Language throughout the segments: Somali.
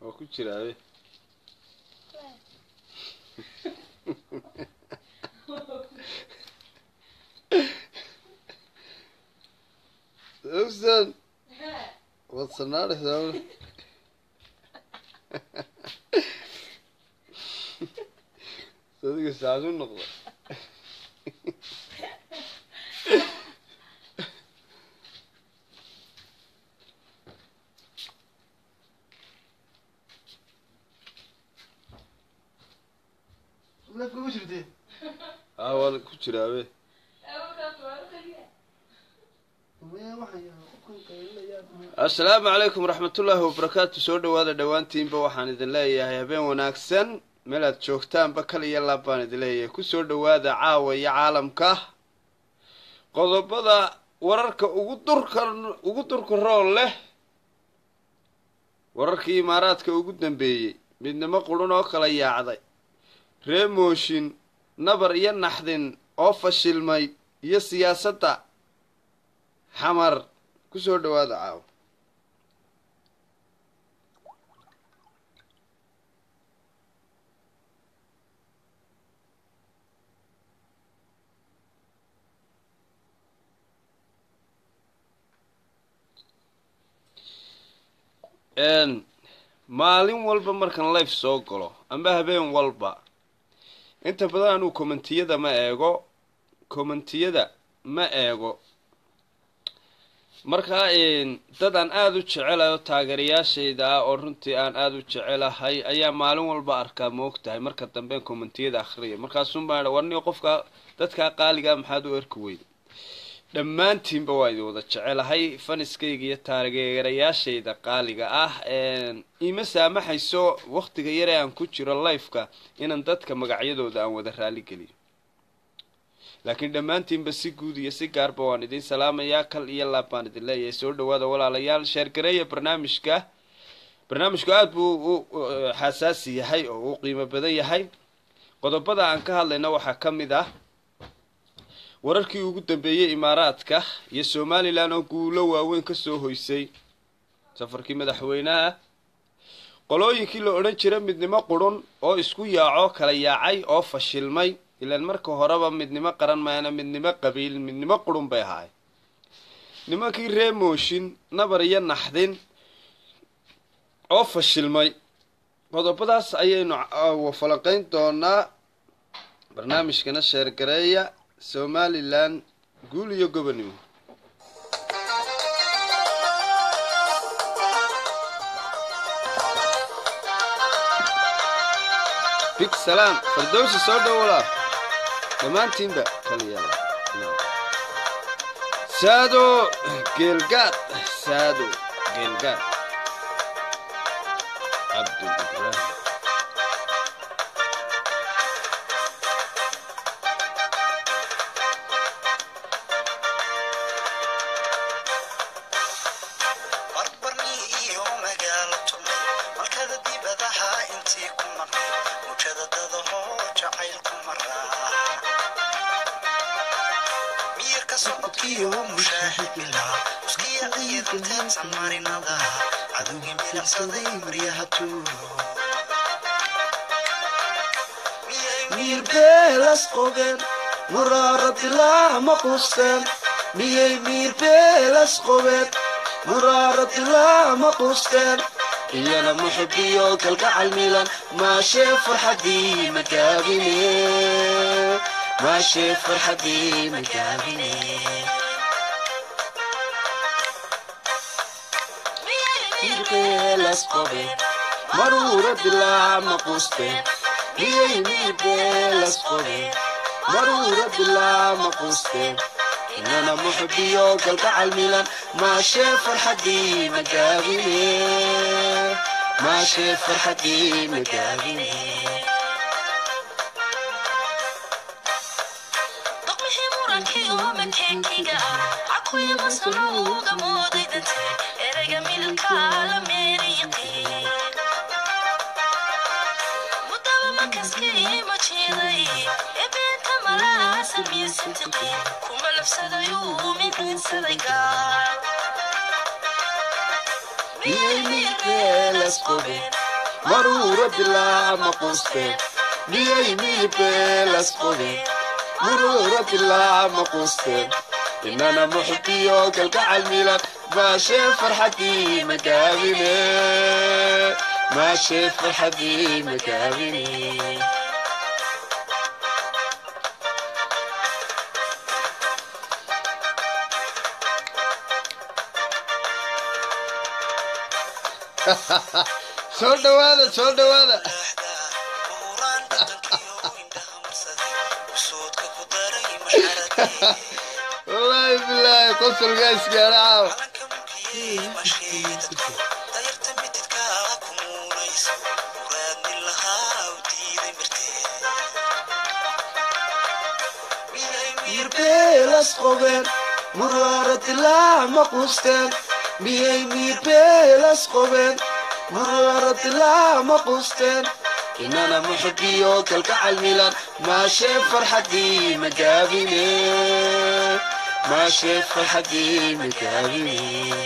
waa ku jiraabe Susan what's the matter Susan sadiga saasu noqda Leef kuma jirtee? aa waa ku jiraabe Maya waxaan yahay qofkan qaylinaya. assalaamu calaykum waraxmatullaahi wabarakaatu soo dhowaada dhowaantiinba waxaan idin leeyahay habeen wanaagsan meel aad joogtaanba kal iyo laab baan idin leeyahay kusoo dhowaada caawa iyo caalamka qodobada wararka ugu durka ugu durka rool leh wararkii imaaraadka ugu dambeeyey midnimo qurun oo kala yaacday ree mooshin nabar iyo naxdin oo fashilmay iyo siyaasadda xamar kusoo dhowaada caawa n maalin walba markan life soo galo amba habeen walba inta badan anuu commentiyada ma eego commentiyada ma eego markaa dad aan aada u jecelahay oo taageerayaashayda ah oo runtii aan aada u jecelahay ayaa maalin walba arkaa moog tahay marka dambe commentiyada akhriya markaasun baan warniyo qofka dadkaa qaaligaa maxaad u erki weyn dhammaantiinba waa idin wada jecelahay faniskayga iyo taageerayaashayda qaaliga ah ima saamaxayso waktiga yare aan ku jiro lifeka inaan dadka magacyadooda aan wada raaligeliyo laakiin dhammaantiinba si guud iyo si gaarba waan idin salaamayaa kal iyo laab baan idin leeyahay soo dhawaada walaalayaal sheergareeya barnaamijka barnaamijku aada buu u xasaasi yahay oo uu qiimo badan yahay qodobada aan ka hadlayna waxaa ka mid ah wararkii ugu dambeeyey imaaraadka iyo somalilan oo guulo waaweyn kasoo hoysay safarkii madaxweynaha qolooyinkii la odhan jira midnimo qurun oo isku yaaco kala yaacay oo fashilmay ilaan marka horeba midnimo qaran maana midnimo qabiil midnimo qurun bay ahaay nimankii ree mooshin nabar iyo naxdin oo fashilmay qodobadaas ayaynu falanqeyn doonaa barnaamijkana sheergareeya somalilan guul iyo gobonnimo big salaam fardowsi soo dhowolaa dhammaantiinba kaliyaala saado geelgaad saado geelgaad cabdul ibraahim miirbeelas qobeen muraaradilaa ma quusteen miyay miirbeelas qobeen muraaradilaa ma quusteen iyana muxubiyo kalgacal milan maashee farxadii magaabine maashee farxadii magaabine miirbeelas qobeen maruuradilaa ma quusteen miyay miirbeelas qobeen maruuradilaa ma quusteen inana muxubiyo galgacal milan maashee farxadii magaabine maashee farxadii magaabine doqmixii murankii oo makeekiga ah cakuya masanuuga moodaydante erayga milka la meeriyiqii mudaba makaskii ma jiiday ebeenta malaa samiisintiqi kuma labsadayuu midinsaday gaar miyay miirbeelas qobeen maruura dilaa ma quusteen miyay miibeelas qodeen maruura dilaa ma quusteen inana muxbiyo kalgacal milan maashee farxadii magaabine maashee farxadii magaabine soo dhawaada soo dhawaada wallaahi bilaahi qosolgaa isgaara caawa miirbeelas qobeen muraara dilaa ma quusteen miyay miirbeelas qobeen muraara dilaa ma quusteen inana muxbiyo kalgacal milan maashee farxadii magaabine maashee farxadii magaabine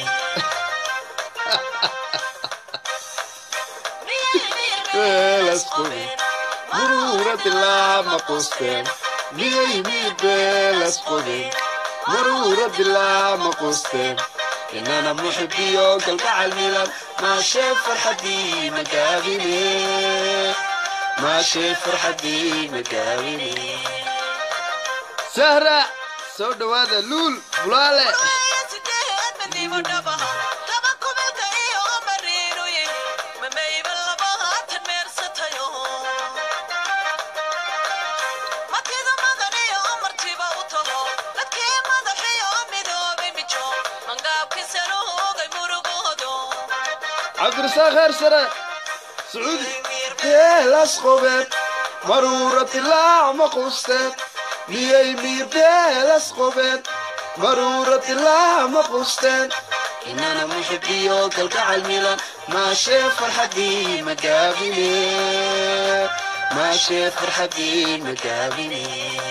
beelas qobeen muruura dilaa ma quusteen miyay miirbeelas qobeen maruura dilaa ma quusteen inana muxbiyo kalgacal milan maashee farxadii magaabine maashee farxadii magaabine sahra soo dhawaada luul bulaale cabdirasaaq heer sare sacuudi beelas qobeen maruura dilaac ma quusteen miyay miir beelas qobeen maruura dilaac ma quusteen inana muxbiyo kalgacal milan maashee farxadii magaabine maashee farxadii magaabine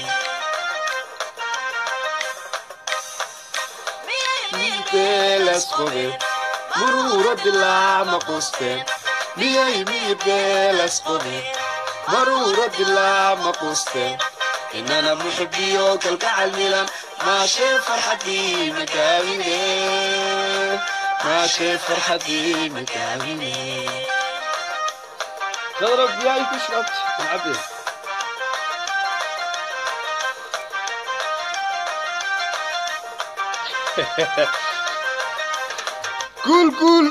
beelas qobeen maruura dilaac ma quusteen miyay miir beelas qobeen maruura dilaac ma quusteen inana muxbiyo kalgacal milan maashee farxadii magaabine maashee farxadii magaabine dadra biyaay ku shubta macabe guul guul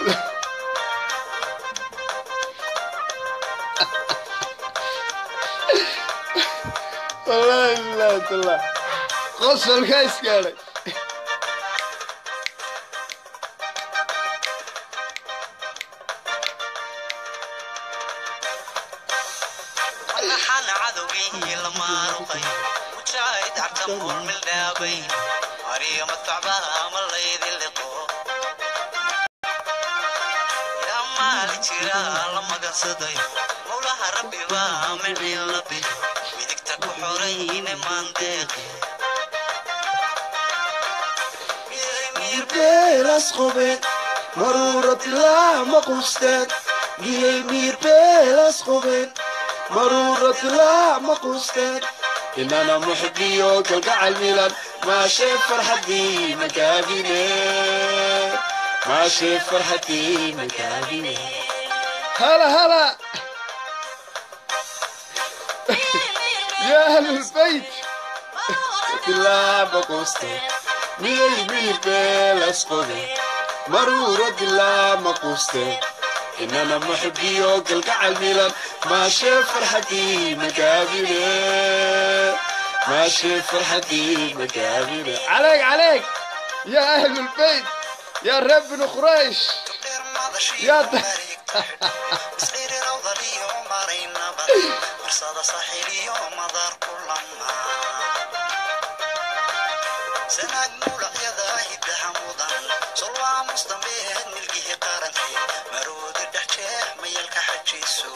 wallaahi bilaahi tallah qosolkaa isgaadhay waxaan cadowgii la maaruqay mujaahid cabtamuun mildhaabay ariyo madfacbaha ma laydi liqo yaa maali jira la magansaday mowlaha rabbi baa micin la bil midigta ku xorayne maandeeqi beelas qobeen maruura dilaac ma quusteen miyay miir beelas qobeen maruura dilaac ma quusteen inana muxbiyo kalgacal milan maashee farxadii magaabine maashee farxadii magaabine هلا هلا يا أهل البيت dilaa quuste miyay miirbeelas qode maruura dilaa ma quuste inana muxbiyo galgacal milan maashee farxadii magaabine maashee farxadii magaabine عليك عليك يا أهل البيت يا رب بن قريش يا د- isqiiri rawdaliyo maraynaba marsada saaxiliyo madar kulama sanaag mulacyada hiddaha mudan solwaa mustambeed milgihii qarankii maroodi dhex jeex mayalka xajiiso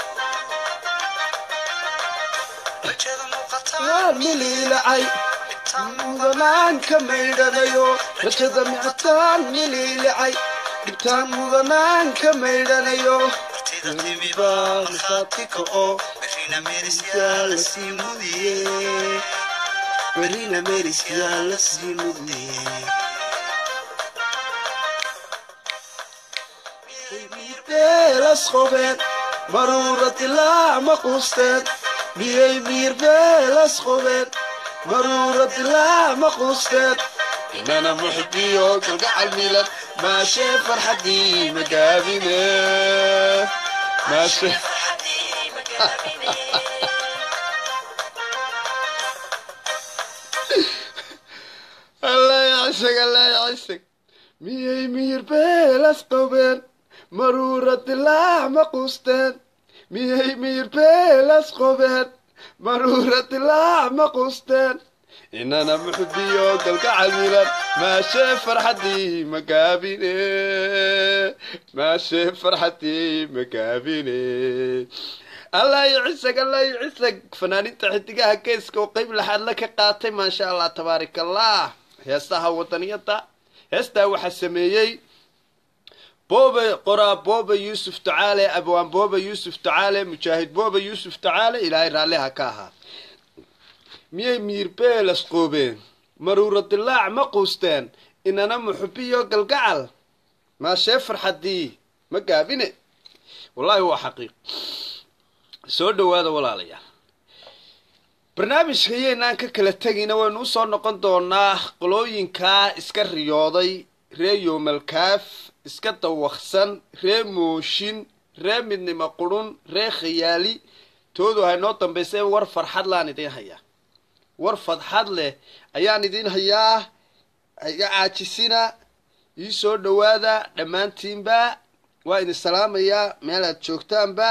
rajada muuqata waan miliilacay mudanaan ka maydhanayo rajada micataan miliilacay dhibtaan mudanaan ka maydhanayo martida martida timiba markhaati kaco berrina meerisyaa lasii mudiye berrina meerisyaa lasii mudiye beelas qobeen maruura dilaac ma quusteen miyay miir beelas qobeen maruura dilaac ma quusteen inana muxibiyo galgacal milan maashee farxadii magaabine maashee farxadii magaabine alla yacishag alla yacishag miyay miir beelas qobeen maruura dilaac ma quusteen miyay miir beelas qobeen maruura dilaac ma quusteen inana muxbiyo galgacal milan maashee farxadii magaabine maashee farxadii magaabine allah yicisag allah yicisag fanaaninta xidigaha geeska oo qeyb laxaadla ka qaatay maasha allah tabaarak allah heestaha wadaniyada heestaa waxaa sameeyey boobe qoraa boobe yuusuf tacaale abwaan boobe yuusuf tacaale mujaahid boobe yuusuf tacaale ilaahay raalliha ka ahaa miyay miirbeelas qoobeen maruura dilaac ma quusteen inana muxubiyo galgacal maashee farxadii ma gaabine wallaahi waa xaqiiq soo dhawaada walaalayaal barnaamijka yaynaan ka kala tegina waynu usoo noqon doonaa qolooyinkaa iska riyooday ree yoomalkaaf iska dawaqsan ree mooshin ree midnimo qurun ree khayaali toodu haynoo dambaysa war farxad laan idiin hayaa war fadxad leh ayaan idiin hayaa iga caajisina ii soo dhawaada dhammaantiinba waa idin salaamayaa meel aad joogtaanba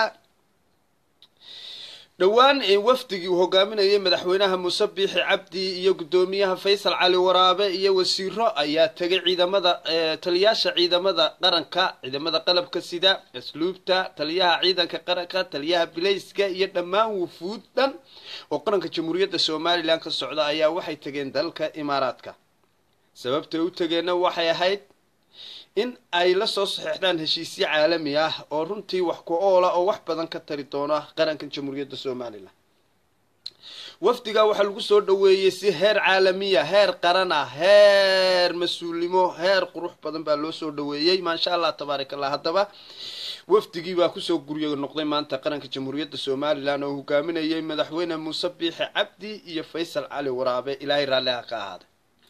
dhowaan wafdigii uu hogaaminayay madaxweynaha muuse biixi cabdi iyo guddoomiyaha faysal cali waraabe iyo wasiiro ayaa tegay ciidamada taliyaasha ciidamada qaranka ciidamada qalabka sida asluubta taliyaha ciidanka qaranka taliyaha bilayska iyo dhammaan wufuud dhan oo qaranka jamhuuriyadda somalilan ka socda ayaa waxay tegeen dalka imaaraadka sababtay u tegeenna waxay ahayd in ay la soo saxeexdaan heshiisyo caalami ah oo runtii wax ku oola oo wax badan ka tari doona qarankan jamhuuriyadda somalilan wafdigaa waxaa lagu soo dhaweeyey si heer caalamiya heer qaran ah heer mas-uulnimo heer qurux badan baa loo soo dhaweeyey maasha allah tabaarak allah haddaba wafdigii baa kusoo guryo noqday maanta qaranka jamhuuriyadda somalilan oo hogaaminayay madaxweyne muuse biixi cabdi iyo faysal cali waraabe ilaahay raalliha ka ahaaday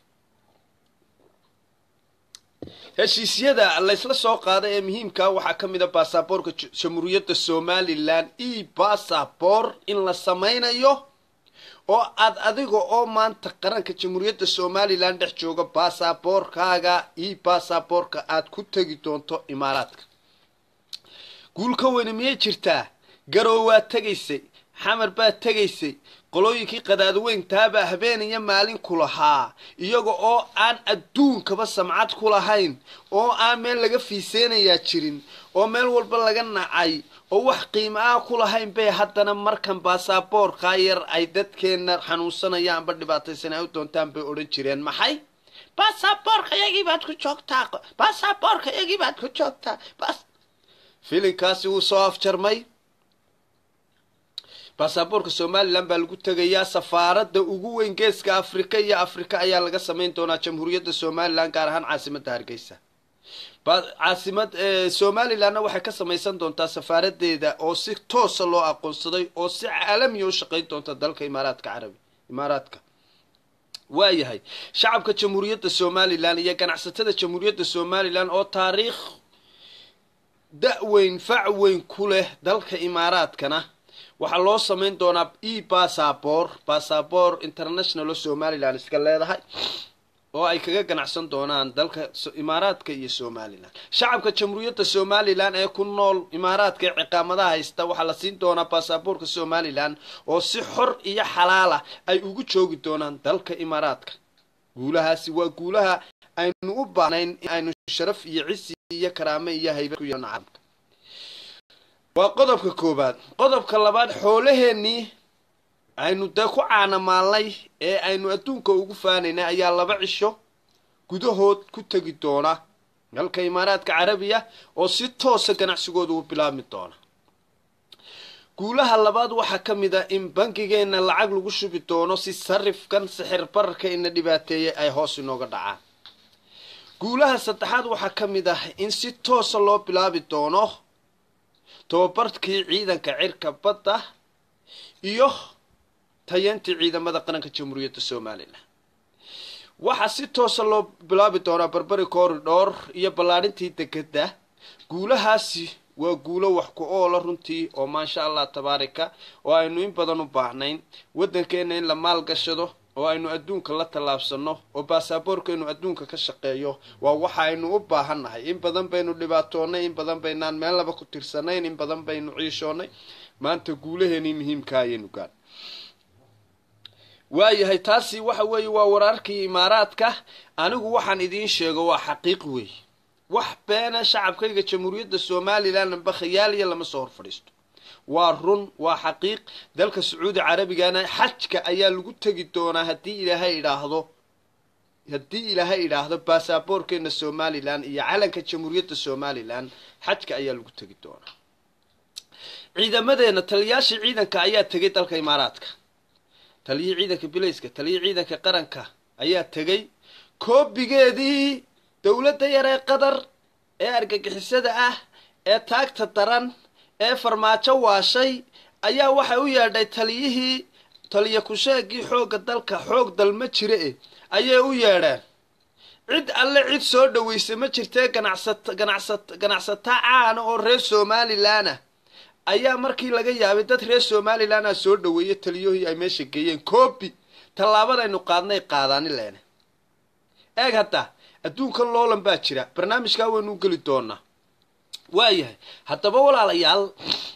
heshiisyada laysla soo qaaday ee muhiimkaa waxaa ka mid a baasaboorka jamhuuriyadda somalilan e bassabor in la sameynayo oo aad adiga oo maanta qaranka jamhuuriyadda somalilan dhex jooga baasaboorkaaga e bassaborka aad ku tegi doonto imaaraadka guulka weyne miyay jirtaa garow waad tegaysay xamar baad tegaysay qolooyinkii qadaadweyntaabaa habeen iyo maalin ku lahaa iyaga oo aan adduunkaba samcad ku lahayn oo aan meel laga fiiseynayaa jirin oo meel walba laga nacay oo wax qiimo ah ku lahayn bay haddana markan baasaboorkaa yar ay dadkeenna xanuunsanayaanba dhibaataysan ay u doontaan bay odhan jireen maxay baasaboorka iyagii baad ku joogtaa baasaboorka iyagii baad ku joogtaa filinkaasi wuu soo afjarmay baasaboorka somalilan baa lagu tegayaa safaaradda ugu weyn geeska afrika iyo afrika ayaa laga samayn doonaa jamhuuriyadda somalilan gaar ahaan caasimadda hargeysa caasimad somalilanna waxay ka samaysan doontaa safaaradeeda oo si toosa loo aqoonsaday oo si caalamiya u shaqayn doonta dalka imaaraadka carabi imaaraadka waayahay shacabka jamhuuriyadda somalilan iyo ganacsatada jamhuuriyadda somalilan oo taariikh da-weyn fac weyn ku leh dalka imaaraadkana waxaa loo samayn doonaa e bassabor bassabor international oo somalilan iska leedahay oo ay kaga ganacsan doonaan dalka imaaraadka iyo somalilan shacabka jamhuuriyadda somalilan ee ku nool imaaraadka ee ciqaamadaha haysta waxaa la siin doonaa baasaboorka somalilan oo si xor iyo xalaala ay ugu joogi doonaan dalka imaaraadka guulahaasi waa guulaha aynu u baahnayn in aynu sharaf iyo cisi iyo karaame iyo hayba ku yeelno caalamka waa qodobka koobaad qodobka labaad xoolaheennii aynu dee ku caanamaalnay ee aynu adduunka ugu faanaynay ayaa laba cisho gudahood ku tegi doona dalka imaaraadka carabiya oo si toosa ganacsigooda u bilaabmi doona guulaha labaad waxaa ka mid ah in bangigeenna lacag lagu shubi doono si sarifkan sixir bararka ina dhibaateeyay ay hoos inooga dhacaan guulaha saddexaad waxaa ka mid ah in si toosa loo bilaabi doono tababarkii ciidanka cirka badda iyo tayantii ciidamada qaranka jamhuuriyadda somalilan waxaa si toosa loo bilaabi doonaa barberi corridor iyo ballaadhintii degedda guulahaasi waa guulo wax ku oola runtii oo maasha allah tabaarika oo aynu in badan u baahnayn waddankeenna in la maalgashado oo aynu adduunka la tallaabsano oo baasaboorkeenu adduunka ka shaqeeyo waa waxa aynu u baahannahay in badan baynu dhibaatoonnay in badan baynaan meel laba ku tirsanayn in badan baynu ciishoonnay maanta guulaheenii muhiimka ayaynu gaan waayahay taasi waxa weeye waa wararkii imaaraadka anigu waxaan idiin sheego waa xaqiiq weey wax beena shacabkayga jamhuuriyadda somalilan amba khiyaaliya lama soo hor fadhiisto waa run waa xaqiiq dalka sacuudi carabigana xajka ayaa lagu tegi doonaa haddii ilaahay idhaahdo haddii ilaahay idhaahdo baasaboorkeena somalilan iyo calanka jamhuuriyadda somalilan xajka ayaa lagu tegi doonaa ciidamadeena taliyaashii ciidanka ayaa tegay dalka imaaraadka taliyii ciidanka bilayska taliyii ciidanka qaranka ayaa tegay koobigeedii dowladda yar ee qatar ee argagixisada ah ee taagta daran ee farmaajo waashay ayaa waxay u yeedhay taliyihii taliya kusheegii xoogga dalka xoog dalma jire eh ayay u yeedheen cid alle cid soo dhawaysa ma jirtee ganacsat ganacsat ganacsato caana oo reer somalilan ah ayaa markii laga yaabay dad reer somalilan ah soo dhaweeyay taliyahii ay meesha geeyeen coobi tallaabadaynu qaadnay qaadaani leene eeg hadda adduunkan loolan baa jira barnaamijkaa waynu geli doonaa waayahay haddaba walaalayaal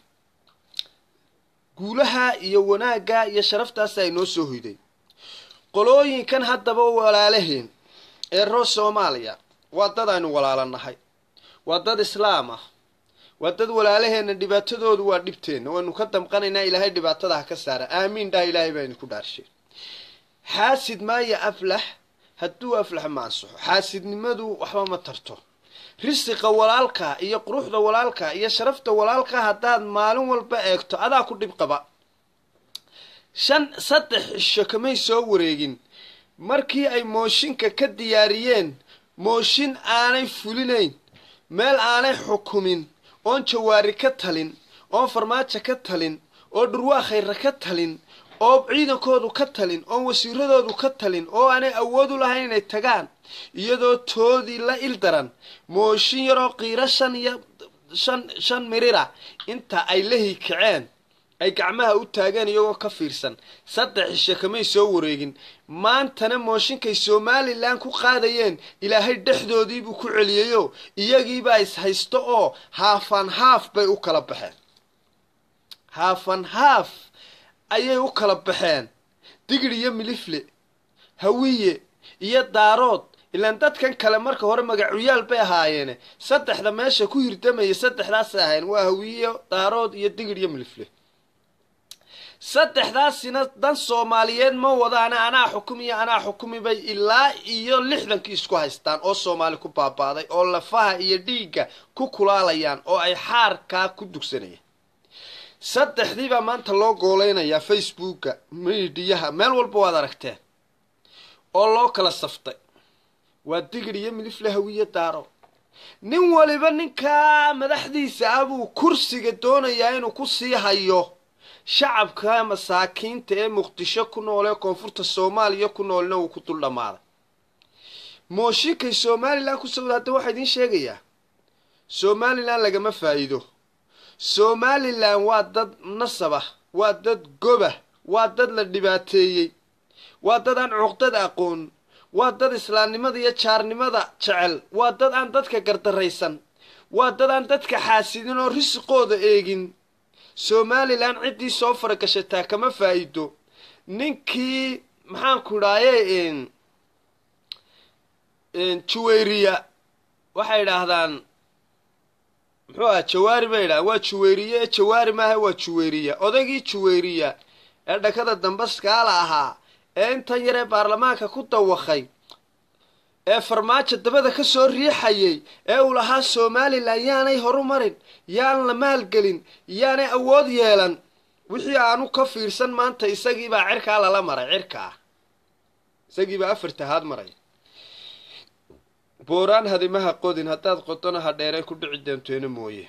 guulaha iyo wanaagga iyo sharaftaas ay noo soo hoyday qolooyinkan haddaba walaalaheen ee reer soomaaliya waa dad aynu walaalanahay waa dad islaam ah waa dad walaalaheenna dhibaatadoodu waa dhibteenna waynu ka damqanaynaa ilaahay dhibaatada ha ka saara aamiin dhaha ilaahay baa idinku dhaarsheen xaasid maaya aflax hadduu aflax ma ansaxo xaasidnimadu waxba ma tarto risiqa walaalka iyo quruxda walaalka iyo sharafta walaalka haddaad maalin walba eegto adaa ku dhib qaba shan saddex cisho kamay soo wareegin markii ay mooshinka ka diyaariyeen mooshin aanay fulinayn meel aanay xukumin oon jawaari ka talin oon farmaajo ka talin oo dhurwaa khayra ka talin oo ciidankoodu ka talin oon wasiiradoodu ka talin oo aanay awood u lahayn inay tagaan iyadoo toodii la il daran mooshin yaroo qiiro shan iyo shan shan mirira inta ay la hikaceen ay gacmaha u taageen iyagoo ka fiirsan saddex cishe kamay soo wareegin maantana mooshinkay somalilan ku qaadayeen ilaahay dhexdoodiibuu ku celiyayo iyagiibaa is haysto oo haafan haaf bay u kala baxeen haafan haaf ayay u kala baxeen digir iyo milifle hawiye iyo daarood ilaan dadkan kale marka hore magacuyaal bay ahaayeene saddexda meesha ku hirdamaya saddexdaasay ahayn waa hawiye daarood iyo digir iyo milifle saddexdaasina dan soomaaliyeed ma wadaana anaa xukumiyo anaa xukumi bay ilaa iyo lixdankii isku haystaan oo soomaali ku baabaaday oo lafaha iyo dhiigga ku kulaalayaan oo ay xaarkaa ku dugsanayaan saddexdii baa maanta loo gooleynayaa facebooka midiyaha meel walba waad aragteen oo loo kala saftay waa digir iyo midifle hawiye daaro nin waliba ninkaa madaxdiisa ah buu kursiga doonayaa inuu ku sii hayo shacabka masaakiinta ee muqdisho ku nool ee koonfurta soomaaliya ku noolna uu ku dul dhammaaday mooshinkay somalilan ku sawda hadda waxaa idiin sheegayaa somalilan lagama faa'iido somalilan waa dad nasaba waa dad goba waa dad la dhibaateeyey waa dad aan cuqdad aqoon waa dad islaamnimada iyo jaarnimada jecel waa dad aan dadka gardaraysan waa dad aan dadka xaasidin oo risiqooda eegin somalilan ciddii soo faragashataa kama faa'iido ninkii maxaanku idhaaye juwayriya waxay idhaahdaan muxuu aha jawaari bay idhahdaan waa juwayriye ee jawaari maaha waa juwayriya odaygii juwayriya ee dhakada dambaskaala ahaa ee intan yaree baarlamaanka ku dawakay ee farmaajo dabada ka soo riixayay ee uu lahaa somalilan yaanay horu marin yaan la maalgelin yaanay awood yeelan wixii aanu ka fiirsan maanta isagiibaa cirkaa lala maray cirkaa isagiibaa afar tahaad maray booraan hadimaha qodin haddaad qodona ha dheereen ku dhici doonteena mooye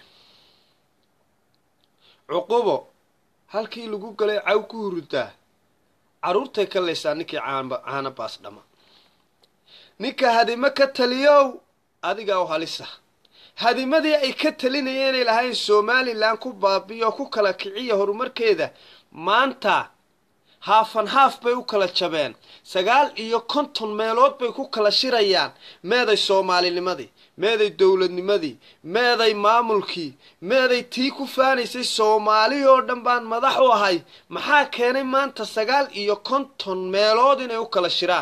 cuqubo halkii lagu galay caw ku hurudaa carruurtay ka laysaa ninkii caanba caana baas dhama ninka hadimo ka taliyow adigaa u halisa hadimadii ay ka talinayeenay lahayn somalilan ku baabiyo ku kala kiciya horumarkeeda maanta haafan haaf bay u kala jabeen sagaal iyo konton meelood bay ku kala shirayaan meeday soomaalinimadii meeday dowladnimadii meeday maamulkii meeday tii ku faanaysay soomaali oo dhan baan madax u ahay maxaa keenay maanta sagaal iyo konton meelood inay u kala shiraan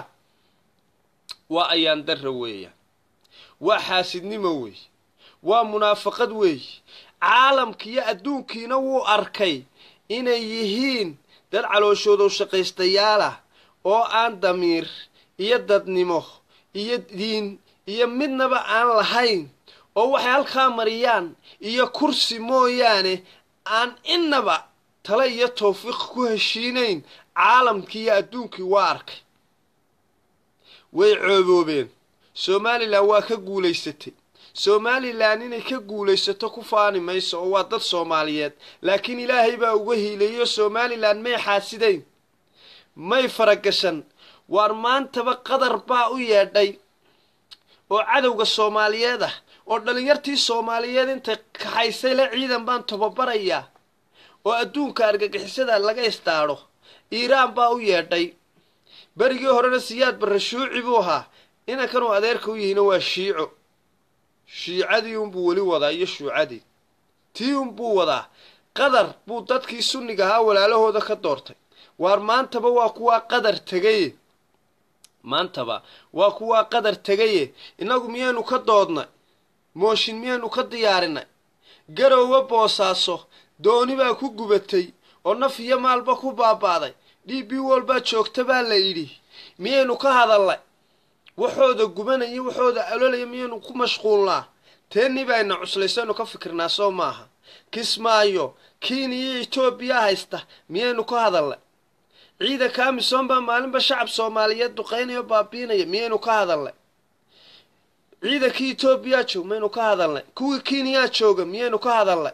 waa ayaan darra weeyaan waa xaasidnimo weey waa munaafaqad weey caalamkiiyo adduunkiina wuu arkay inay yihiin dad calooshoodow shaqaystayaalah oo aan damiir iyo dadnimo iyo diin iyo midnaba aan lahayn oo waxay halkaa mariyaan iyo kursi mooyaane aan innaba tale iyo tawfiiq ku heshiinayn caalamkii iyo adduunkii waa arkay way cooboobeen somalilan waa ka guulaysatay somalilan inay ka guulaysato ku faani mayso oo waa dad soomaaliyeed laakiin ilaahay baa uga hiilayo somalilan may xaasidayn may faragashan waar maantaba qadar baa u yeedhay oo cadowga soomaaliyeed ah oo dhallinyartii soomaaliyeed intay kaxaysay le ciidan baan tababarayaa oo adduunka argagixisada laga istaadho iiraan baa u yeedhay berigii horena siyaad barre shuuci buu ahaa inankanuu adeerka u yihina waa shiico shiicadii unbuu weli wadaa iyo shuucadii tii unbuu wadaa qadar buu dadkii sunniga ahaa walaalahooda ka doortay waar maantaba waa kuwaa qadar tegaye maantaba waa kuwaa qadar tegaye innagu miyaynu ka doodnay mooshin miyaynu ka diyaarinay garowga boosaaso dooni baa ku gubatay oo naf iyo maalba ku baaba'day d b walbaa joogta baa la yidhi miyaynu ka hadalnay waxooda gubanaya waxooda alolaya miyaynu ku mashquulnaa teennii bayna cuslaysaynu ka fikirnaa soo maaha kismaayo kiina iyo etoobiya haysta miyaynu ka hadalnay ciidanka amisom baa maalinba shacab soomaaliyeed duqaynaya oo baabiinaya miyaynu ka hadalnay ciidankii etoobiyaa joog maynu ka hadalnay kuwii kiiniyaa jooga miyaynu ka hadalnay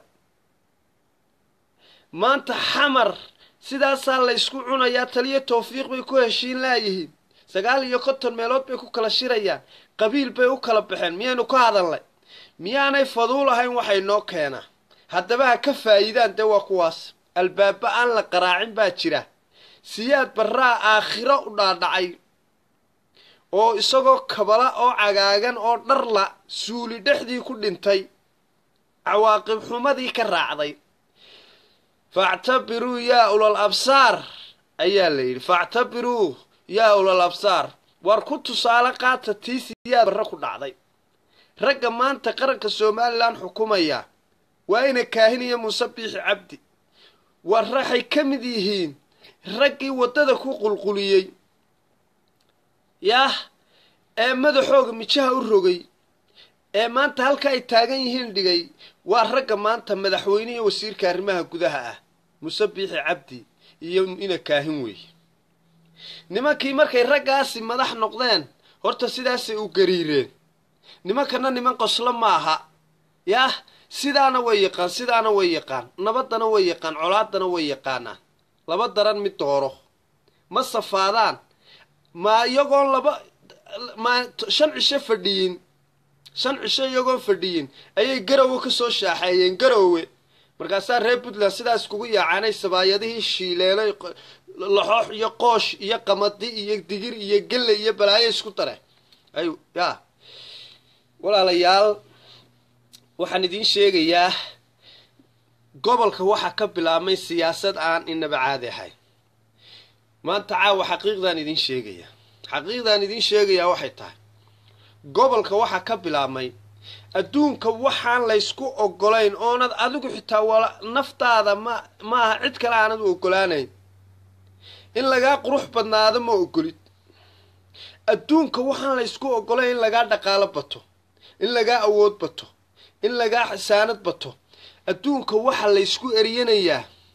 maanta xamar sidaasaa la ysku cunayaa taliyo tawfiiq bay ku heshiin laayihiin sagaal iyo konton meelood bay ku kala shirayaan qabiil bay u kala baxeen miyaynu ka hadalnay miyaanay faduul ahayn waxay noo keenaa haddaba ha ka faa'iidaan dee waa kuwaas albaaba aan la qaraacin baa jira siyaad barraa aakhiro u dhaadhacay oo isagoo kabala oo cagaagan oo dharla suuli dhexdii ku dhintay cawaaqib xumadii ka raacday factabiruu yaa ulal absaar ayaa la yidhi factabiruu yaa ulal absaar war ku tusaale qaata tii siyaad barre ku dhacday ragga maanta qaranka somalilan xukumaya waa ina kaahiniya muuse biixi cabdi war waxay ka mid yihiin raggii waddada ku qulquliyey yaah ee madaxooga mijaha u rogay ee maanta halka ay taagan yihiin dhigay waa ragga maanta madaxweyne iyo wasiirka arrimaha gudaha ah muuse biixi cabdi iyo ina kaahin weeye nimankii markay raggaasi madax noqdeen horta sidaasay u gariireen nimankana niman qoslo ma aha yaah sidaana way yaqaan sidaana way yaqaan nabaddana way yaqaan colaadana way yaqaanaan laba daran mid dooro ma safaadaan ma iyagoon laba ma shan cisho fadhiyin shan cisho iyagoon fadhiyin ayay garowe ka soo shaaxeeyeen garowe markaasaa reer puntland sidaas kugu yaacaanay sabaayadihii shiileelay laxoox iyo qoosh iyo qamadi iyo digir iyo gelle iyo balaayo isku dare ay ya walaalayaal waxaan idiin sheegayaa gobolka waxaa ka bilaabmay siyaasad aan inaba caadi ahayn maanta caawa xaqiiqdaan idiin sheegayaa xaqiiqdaan idiin sheegayaa waxay tahay gobolka waxaa ka bilaabmay adduunka waxaan laysku ogolayn oonad adigu xitaa wala naftaada ma ma aha cid kale aanad u ogolaanayn in lagaa qurux badnaado ma ogolid adduunka waxaan laysku ogolayn in lagaa dhaqaalo bato in lagaa awood bato in lagaa xisaanad bato adduunka waxa laysku eryanayaa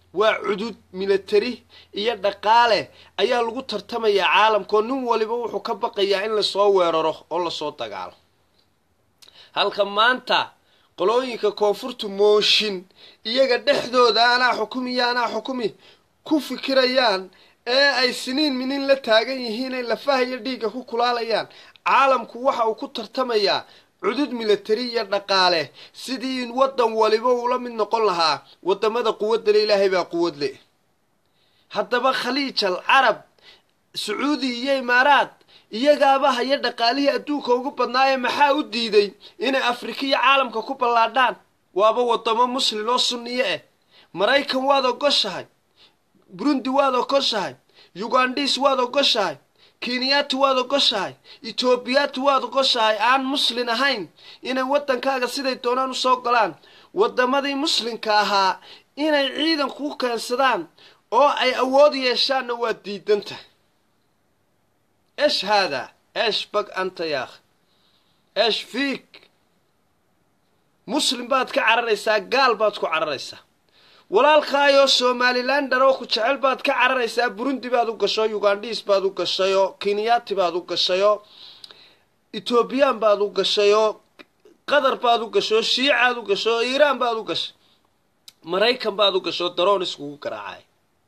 waa cudud military iyo dhaqaale ayaa lagu tartamayaa caalamkao nin waliba wuxuu ka baqayaa in lasoo weeraro oo lasoo dagaalo halka maanta qolooyinka koonfurta mooshin iyaga dhexdooda anaa xukumi iyo anaa xukumi ku fikirayaan ee ay siniin minin la taagan yihiin ay lafaha iyo dhiigga ku kulaalayaan caalamku waxa uu ku tartamayaa cudud militari iyo dhaqaale sidii in waddan waliba uula mid noqon lahaa waddamada quwaddale ilaahay baa quwad le haddaba khaliij al carab sacuudi iyo imaaraad iyagaaba haya dhaqaalihii adduunka ugu badnaaye maxaa u diiday inay afrika iyo caalamka ku ballaadhaan waaba waddamo muslin oo sunniye ah maraykan waad ogoshahay burundi waad ogoshahay ugandhis waad ogoshahay kenyaati waad ogoshahay etoobiyaati waad ogoshahay aan muslin ahayn inay waddankaaga siday doonaan usoo golaan waddamadii muslimka ahaa inay ciidan ku keensadaan oo ay awood yeeshaanna waad diidan tahay esh haadaa esh bag anta yaakh esh fiik muslim baad ka cararaysaa gaal baad ku cararaysaa walaalkaayoo somalilander oo ku jecel baad ka cararaysaa burundi baad u gasho ugandhis baad u gashayoo kenyaati baad u gashayoo etoobiyaan baad u gashayoo qatar baad u gasho shiicaad u gasho iiraan baad u gashay maraykan baad u gasho daroon iskugu garaacay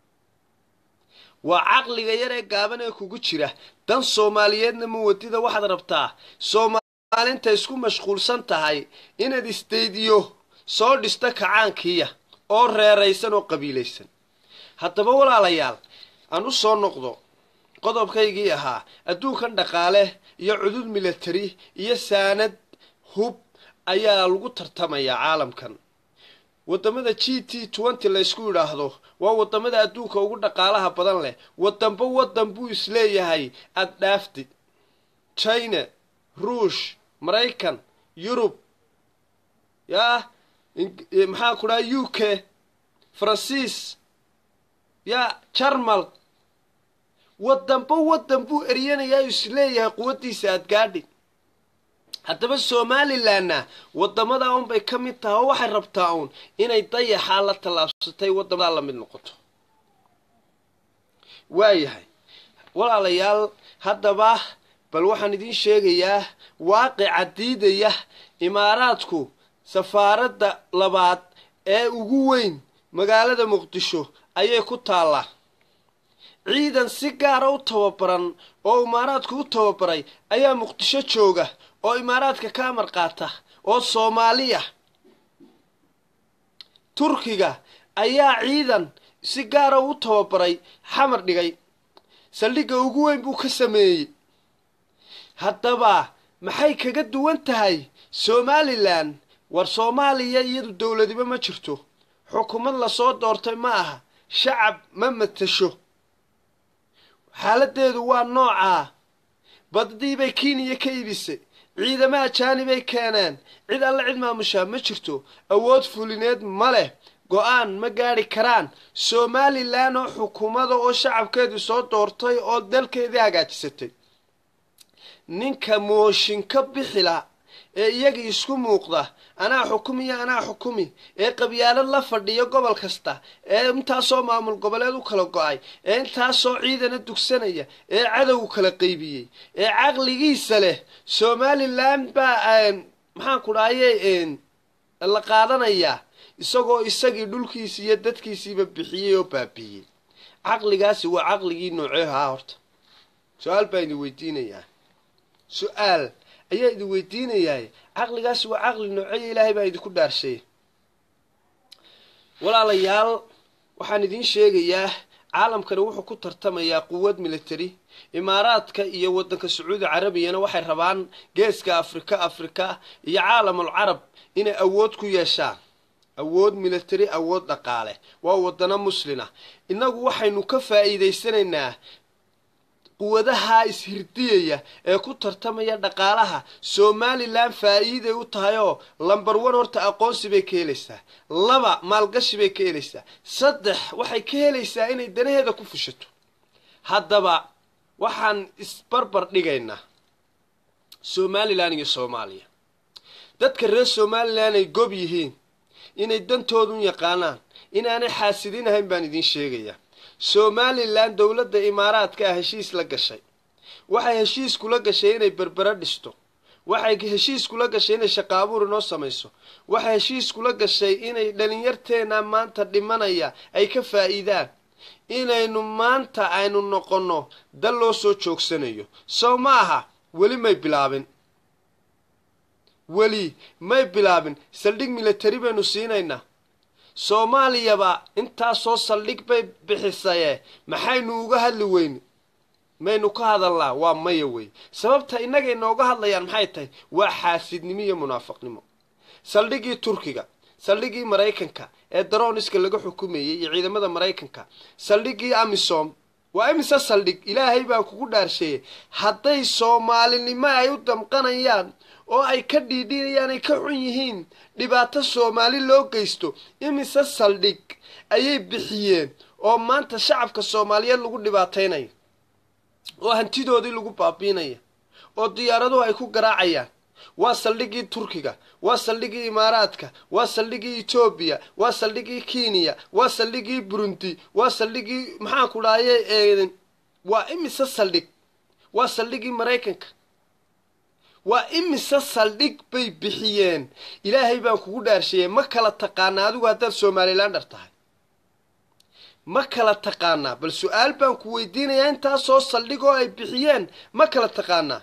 waa caqliga yar ee gaaban ee kugu jira dan soomaaliyeedna muwadida waxaad rabtaa soomaalinta isku mashquulsan tahay inaad isdaydiyo soo dhista kacaankiiya oo reeraysan oo qabiilaysan haddaba walaalayaal aan u soo noqdo qodobkaygii ahaa adduunkan dhaqaale iyo cudud military iyo saanad hub ayaa lagu tartamayaa caalamkan waddamada g t twenty laysku yidhaahdo waa waddamada adduunka ugu dhaqaalaha badan leh waddanba waddan buu isleeyahay aad dhaaftid china ruush maraykan yurub yaa maxaa ku dhaha u k faransiis yaa jarmal waddanba waddan buu eryanayaa isleeyahay quwaddiisa aad gaadhi haddaba somalilanna waddamada unbay ka mid tahay oo waxay rabtaa uun inay dayaxaa la tallaabsatay waddamadaa la mid noqoto waayahay walaalayaal haddaba bal waxaan idiin sheegayaa waaqica diidaya imaaraadku safaaradda labaad ee ugu weyn magaalada muqdisho ayay ku taallaa ciidan si gaara u tababaran oo imaaraadku u tababaray ayaa muqdisho jooga oo imaaraadka ka amar qaata oo soomaaliya turkiga ayaa ciidan si gaara u tababaray xamar dhigay saldhigga ugu weyn buu ka sameeyey haddaba maxay kaga duwan tahay somalilan war soomaaliya iyadu dowladiba ma jirto xukuumad lasoo doortay ma aha shacab ma matasho xaaladeedu waa noocaa baddiibay kenya ka iibisay ciidamo ajaanibay keeneen cid alle cid maamushaa ma jirto awood fulineed ma leh go-aan ma gaadhi karaan somalilan oo xukuumada oo shacabkeedu soo doortay oo dalkeedii hagaajisatay ninka mooshin ka bixila ee iyaga isku muuqda anaa xukumi iyo anaa xukumi ee qabyaalad la fadhiyo gobol kasta ee intaasoo maamul goboleed u kala go-ay ee intaasoo ciidana dugsanaya ee cadow kala qaybiyey ee caqligiisa leh somalilan baa maxaan ku dhahaye la qaadanayaa isagoo isagii dhulkiisi iyo dadkiisiiba bixiyey oo baabiiyey caqligaasi waa caqligii nooceehaa horta su-aal baa idin weydiinayaa su-aal ayaa idin weydiinayaa caqligaasi waa caqli nooceeya ilaahay baa idinku dhaarshay walaalayaal waxaan idiin sheegayaa caalamkani wuxuu ku tartamayaa quwad military imaaraadka iyo waddanka sacuudi carabiyana waxay rabaan geeska afrika afrika iyo caalamul carab inay awood ku yeeshaan awood military awood dhaqaale waa wadano muslina innagu waxaynu ka faa'iidaysanaynaa quwadaha ishirdiyaya ee ku tartamaya dhaqaalaha somalilan faa'iiday u tahay oo lamber one horta aqoonsi bay ka helaysaa laba maalgashi bay ka helaysaa saddex waxay ka helaysaa inay danaheeda ku fushato haddaba waxaan isbarbar dhigaynaa somalilan iyo soomaaliya dadka reer somalilan ay gob yihiin inay dantoodun yaqaanaan inaanay xaasidin ahayn baan idiin sheegayaa somalilan dowladda imaaraadka ah heshiis la gashay waxay heshiis kula gashay inay berbera dhisto waxay heshiis kula gashay inay shaqaabuur inoo samayso waxay heshiis kula gashay inay dhalinyarteena maanta dhimanaya ay ka faa'iidaan inaynu maanta aynu noqonno dal loo soo joogsanayo sow ma aha weli may bilaabin weli may bilaabin saldhig military baynu siinaynaa soomaaliyaba intaasoo saldhig bay bixisaye maxaynu uga hadli weyne maynu ka hadalnaa waa maya wey sababta innagay nooga hadlayaan maxay tahay waa xaasidnimo iyo munaafaqnimo saldhigii turkiga saldhigii maraykanka ee daroniska laga xukumayay iyo ciidamada maraykanka saldhigii amisom waa imise saldhig ilaahay baan kugu dhaarsheeyey hadday soomaalinimo ay u damqanayaan oo ay ka dhiidhinayaan ay ka xun yihiin dhibaato soomaali loo geysto imise saldhig ayay bixiyeen oo maanta shacabka soomaaliyeed lagu dhibaataynayo oo hantidoodii lagu baabiinaya oo diyaaraduhu ay ku garaacayaan waa saldhigii turkiga waa saldhigii imaaraadka waa saldhigii etoobiya waa saldhigii kenya waa saldhigii burundi waa saldhigii maxaanku dhahaye waa imise saldhig waa saldhigii maraykanka waa imise saldhig bay bixiyeen ilaahay baan kugu dhaarsheeyey ma kala taqaanaa adigu haddaad somalilander tahay ma kala taqaanaa bal su-aal baan ku weydiinayaa intaasoo saldhig oo ay bixiyeen ma kala taqaanaa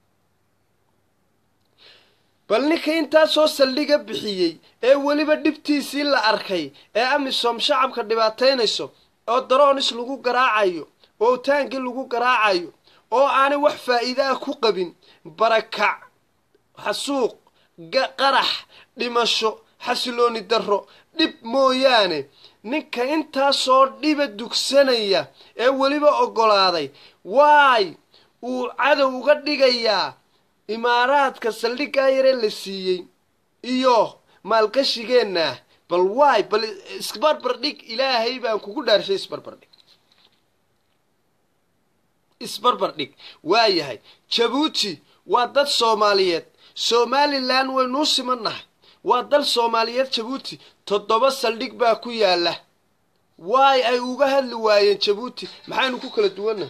bal ninka intaasoo saldhiga bixiyey ee weliba dhibtiisii la arkay ee amisom shacabka dhibaataynayso oo daroonis lagu garaacayo oo taangi lagu garaacayo oo aanay wax faa'iida ah ku qabin barakac xasuuq qarax dhimasho xasilooni darro dhib mooyaane ninka intaasoo dhiba dugsanaya ee weliba oggolaaday waay uu cadow uga dhigayaa imaaraadka saldhiggaa yaree la siiyey iyo maalgashigeenna bal waay bal isbarbar dhig ilaahay baan kugu dhaarshay isbarbar dhig isbarbar dhig waa yahay jabuuti waa dad soomaaliyeed somalilan waynuu simannahay waa dal soomaaliyeed jabuuti toddoba saldhig baa ku yaalla waay ay uga hadli waayeen jabuuti maxaynu ku kala duwannahay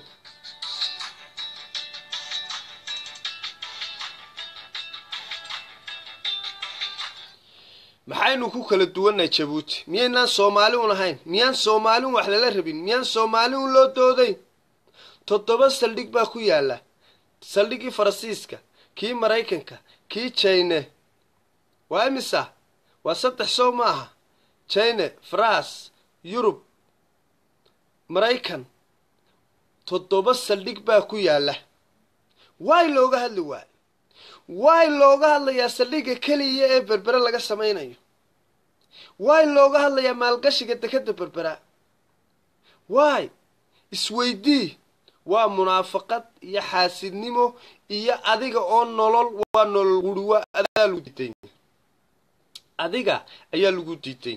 maxaynu ku kala duwannahay jabuuti miyaynaan soomaali un ahayn miyaan soomaali un wax lala rabin miyaan soomaali un loo doodayn toddoba saldhig baa ku yaalla saldhigii faransiiska kii maraykanka kii jine waa imisa waa saddex sow ma aha jine faras yurub maraykan toddoba saldhig baa ku yaalla waay looga hadli waayo waay looga hadlayaa saldhigga keliya ee berbere laga samaynayo waay looga hadlayaa maalgashiga dekadda berbera waay isweydii waa munaafaqad iyo xaasidnimo iyo adiga oo nolol waa nolol guriwa adaa lagu diiday adiga ayaa lagu diiday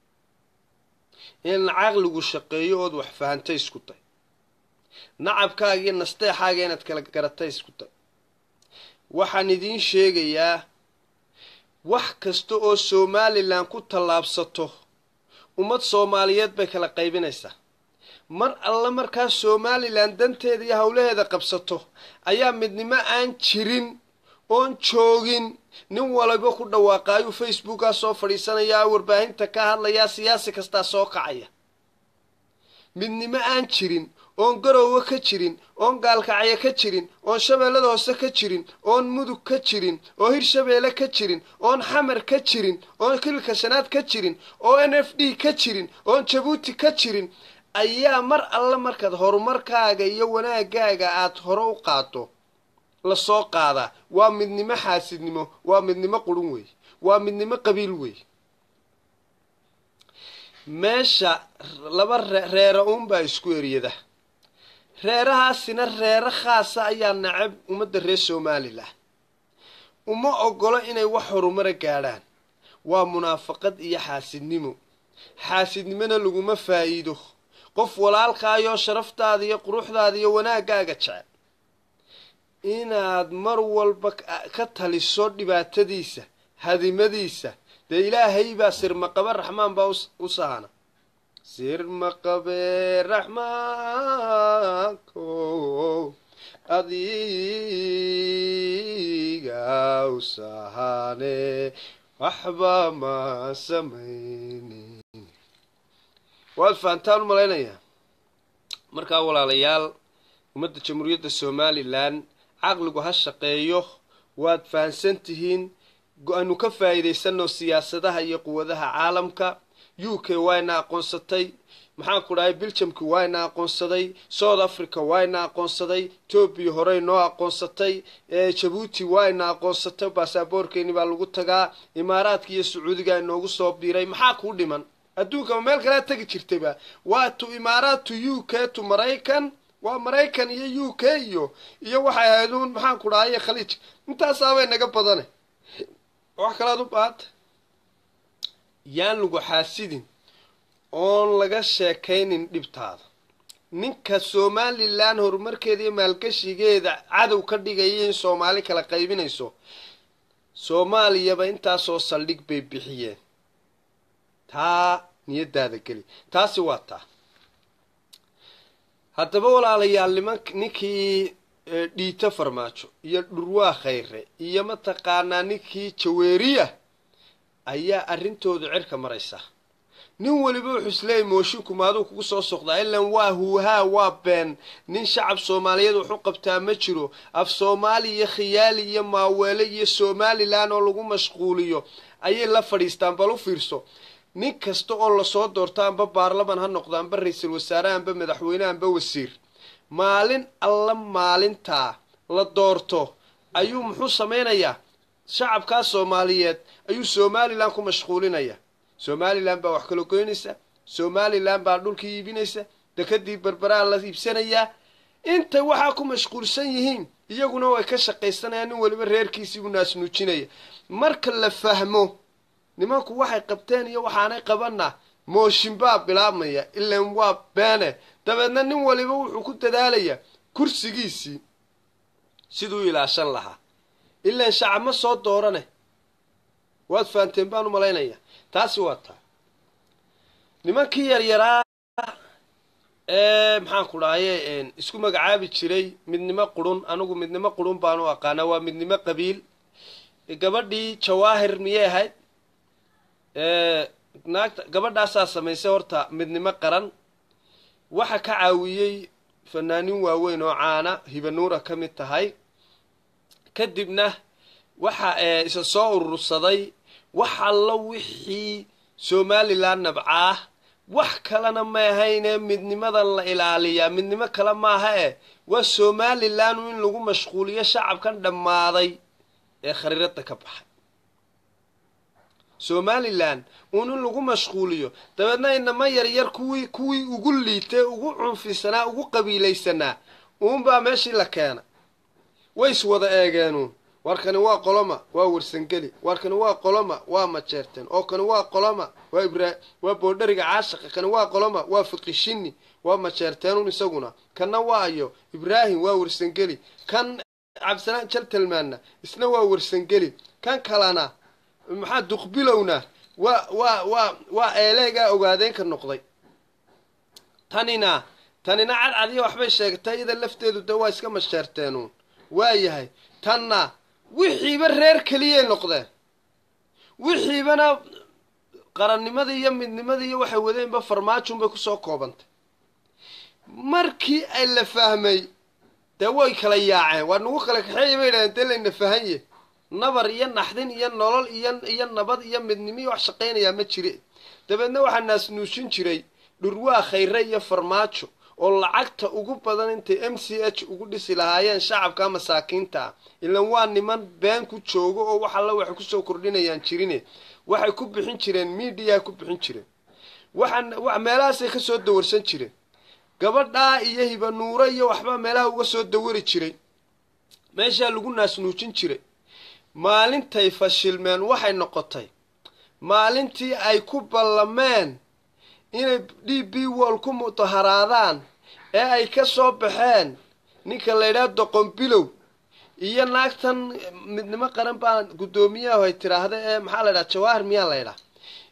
in caqligu shaqeeyo ood wax fahantay isku day nacabkaaga iyo nasteexaaga inaad kala garatay isku day waxaan idiin sheegayaa wax kasta oo somalilan ku tallaabsato ummad soomaaliyeed bay kala qaybinaysaa mar alle markaa somalilan danteeda iyo howlaheeda qabsato ayaa midnimo aan jirin oon joogin nin waliba ku dhawaaqaayuu facebookaa soo fadhiisanayaa warbaahinta ka hadlayaa siyaasi kastaa soo kacaya midnimo aan jirin oon garoowe ka jirin oon gaalkacyo ka jirin oon shabeellada hoose ka jirin oon mudug ka jirin oo hirshabeelle ka jirin oon xamar ka jirin oon kilka shanaad ka jirin oo n f d ka jirin oon jabuuti ka jirin ayaa mar alle markaad horumarkaaga iyo wanaagaaga aad hore u qaado lasoo qaadaa waa midnimo xaasidnimo waa midnimo qurun wey waa midnimo qabiil wey meesha laba reera uunbaa isku eryada reerahaasina reero khaasa ayaa nacab ummadda reer somalilan uma ogolo inay wax horumara gaadhaan waa munaafaqad iyo xaasidnimo xaasidnimona laguma faa'iido qof walaalkaayoo sharaftaada iyo quruxdaada iyo wanaagaaga jecel inaad mar walba ka taliso dhibaatadiisa hadimadiisa dee ilaahay baa sirmaqaba raxmaan baa u sahana sir ma qabe raxmaanko adiga u sahane waxba ma samaynin waad fahantaan u malaynayaa markaa walaalayaal ummadda jamhuuriyadda somalilan caqligu ha shaqeeyo waad fahansan tihiin go-aanu ka faa'iidaysanno siyaasadaha iyo quwadaha caalamka u k waayna aqoonsatay maxaan ku dhahay biljamki waayna aqoonsaday south africa waayna aqoonsaday etoobiya horey noo aqoonsatay jabuuti waayna aqoonsatay baasaboorkeeni baa lagu tagaa imaaraadka iyo sacuudiga inoogu soo biiray maxaa kuu dhiman adduunka meel kalea tegi jirtayba waa tu imaaraad tu u k tu maraykan waa maraykan iyo u k iyo iyo waxay ahayd uun maxaan ku dhahay khaliij intaasaabay naga badane wax kalaad u baahanta yaan lagu xaasidin oon laga sheekaynin dhibtaada ninka somalilan horumarkeeda iyo maalgashigeeda cadow ka dhigaya in soomaali kala qaybinayso soomaaliyaba intaasoo saldhig bay bixiyeen taa niyadaada geli taasi waa taa haddaba walaalayaal niman ninkii dhiito farmaajo iyo dhurwaa khayre iyo mataqaanaa ninkii jaweeriya ayaa arrintoodu cirka maraysa nin weliba wuxuu isleeyay moosinku maaduu kugu soo soqdaa ilan waa huuhaa waa been nin shacab soomaaliyeed waxu qabtaa ma jiro af soomaali iyo khiyaali iyo maaweele iyo somalilan oo lagu mashquuliyo ayay la fadhiistaan bal u fiirso nin kasta oo lasoo doorto amba baarlaman ha noqdo amba ra-iisul wasaare amba madaxweyne amba wasiir maalin alla maalintaa la doorto ayuu muxuu samaynayaa shacabkaa soomaaliyeed ayuu somalilan ku mashquulinaya somalilan baa wax kala goynaysa somalilan baa dhulkii iibinaysa dekadii berberaa la iibsanayaa intay waxaa ku mashquulsan yihiin iyaguna way ka shaqaysanayaan nin weliba reerkiisii u naasnuujinaya marka la fahmo nimanku waxay qabteen iyo waxaanay qabanna mooshin baa bilaabmaya ilan waa beene dabeedna nin waliba wuxuu ku dadaalayaa kursigiisii siduu ilaashan lahaa ilaan shacab ma soo doorane waad fahanteen baan u malaynaya taasi waa taa nimankii yaryaraa ee maxaan ku dhahaye isku magacaabi jiray midnimo qurun anigu midnimo qurun baan u aqaanaa waa midnimo qabiil gabadhii jawaahir miyay ahayd naagta gabadhaasaa samaysay horta midnimo qaran waxa ka caawiyey fanaanin waaweyn oo caana hibanuura ka mid tahay kadibna waxa isa soo urursaday wax allo wixii somalilan nabcaah wax kalena ma ahayne midnimadan la ilaaliyaa midnimo kale maaha eh waa somalilan in lagu mashquuliyo shacabkan dhammaaday ee khariirada ka baxay somalilan uun in lagu mashquuliyo dabeedna inama yaryar kuwii kuwii ugu liitay ugu cunfisanaa ugu qabiilaysanaa uunbaa meeshii la keena way is wada eegeenuun warkani waa qoloma waa warsangeli warkani waa qoloma waa majeerteen oo kani waa qoloma waa ibra waa boodhariga caashaqa kani waa qoloma waa fiqishini waa majeerteenun isaguna kanna waa ayo ibraahim waa warsangeli kan cabdisalaan jaltalmaanna isna waa warsangeli kan kalena maxaa duqbilowna waa waa waa waa eeleegaa ogaadeenka noqday tanina tanina cadcadiya waxbay sheegtay iyada lafteedu de waa iska masheerteenuun waa yahay tanna wixiiba reer keliyay noqdeen wixiibana qarannimadii iyo midnimadii iyo waxay wadeenba farmaajunbay kusoo koobantay markii ay la fahmay dee way kala yaaceen waa nagu kala kaxeeya bay yidhahdeen dee layna fahanye nabar iyo naxdin iyo nolol iyo iyo nabad iyo midnimo iyo wax shaqaynayaa ma jire dabeedna waxaa naasnuushin jiray dhurwaa khayre iyo farmaajo oo lacagta ugu badan intay m c h ugu dhisi lahaayeen shacabka masaakiinta ah ilan waa niman been ku joogo oo wax alla waxay kusoo kordhinayaan jirine waxay ku bixin jireen miidiyaa ku bixin jireen waxaa meelahaasay ka soo dawarsan jireen gabadhaa iyo hibanuuro iyo waxbaa meelaha uga soo dawari jiray meeshaa lagu naasnuujin jiray maalintay fashilmeen waxay noqotay maalintii ay ku ballameen inay d b wall ku mudaharaadaan ee ay ka soo baxeen ninka la ydhaha doqon bilow iyo naagtan midnimo qaran baa guddoomiyahu ay tiraahda ee maxaa la ydhaha jawaahir miyaa la ydhaha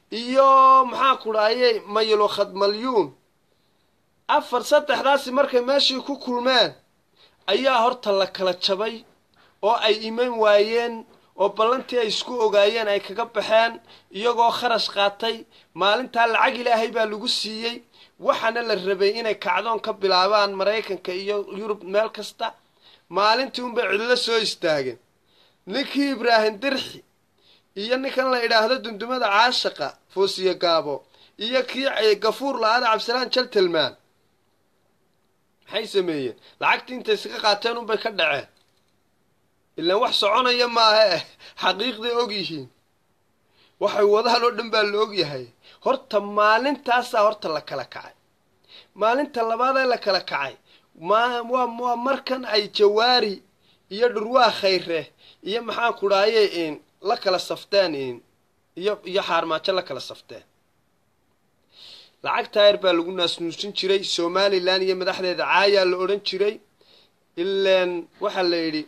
iyo maxaa ku dhahayey maylo khadmalyuun afar saddexdaasi markay meeshii ku kulmeen ayaa horta la kala jabay oo ay iman waayeen oo ballantii ay isku ogaayeen ay kaga baxeen iyagoo kharash qaatay maalintaa lacag ilaahay baa lagu siiyey waxaana la rabay inay kacdoon ka bilaabaan maraykanka iyo yurub meel kasta maalintii unbay cidlo soo istaageen ninkii ibraahim dirxi iyo ninkan la idhaahdo dundumada caashaqa foosiye gaabo iyo kii gafuur la-aada cabdisalaan jaltelmaan maxay sameeyeen lacagtii intay iskaga qaateen unbay ka dhaceen ilaan wax soconaya maaha eh xaqiiqday og yihiin waxay wadaan oo dhan baa la og yahay horta maalintaasaa horta la kala kacay maalinta labaadee la kala kacay ma waa waa markan ay jawaari iyo dhurwaa khayre iyo maxaan ku dhahaye in la kala safteen in iyo iyo xaarmaajo la kala safteen lacag taayar baa lagu naasnuusin jiray somalilan iyo madaxdeeda caayaa la odhan jiray ilaan waxaa la yidhi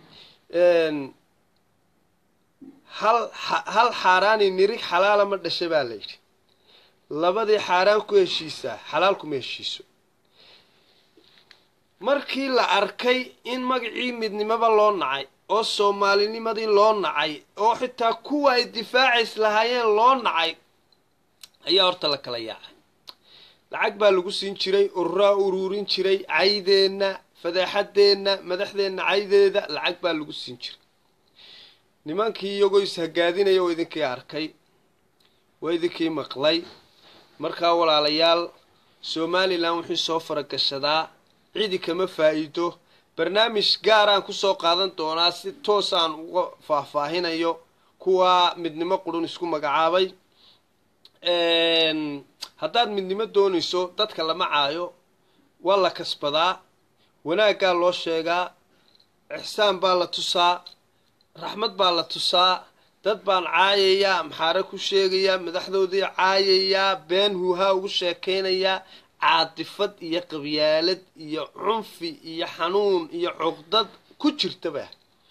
hal hal xaaraani nirig xalaala ma dhasha baa la yidhi labadii xaaraan ku heshiisaa xalaal kuma heshiiso markii la arkay in magacii midnimoba loo nacay oo soomaalinimadii loo nacay oo xitaa kuwa ay difaacays lahaayeen loo nacay ayaa horta la kala yaacay lacag baa lagu siin jiray ururaa uruurin jiray caydeenna fadeexadeenna madaxdeenna caydeeda lacag baa lagu siin jiray nimankii iyagoo ishagaadinaya waa idinkii arkay waa idinkii maqlay markaa walaalayaal somalilan wuxuu soo faragashadaa cidi kama faa'iido barnaamij gaaraan kusoo qaadan doonaa si toos aan uga faahfaahinayo kuwaa midnimo qurun isku magacaabay haddaad midnimo doonayso dadka lama caayo waa la kasbadaa wanaaggaa loo sheegaa ixsaan baa la tusaa raxmad baa la tusaa dad baan caayayaa maxaare ku sheegayaa madaxdoodii caayayaa been huuhaa ugu sheekaynayaa caadifad iyo qabyaalad iyo cunfi iyo xanuun iyo cuqdad ku jirtaba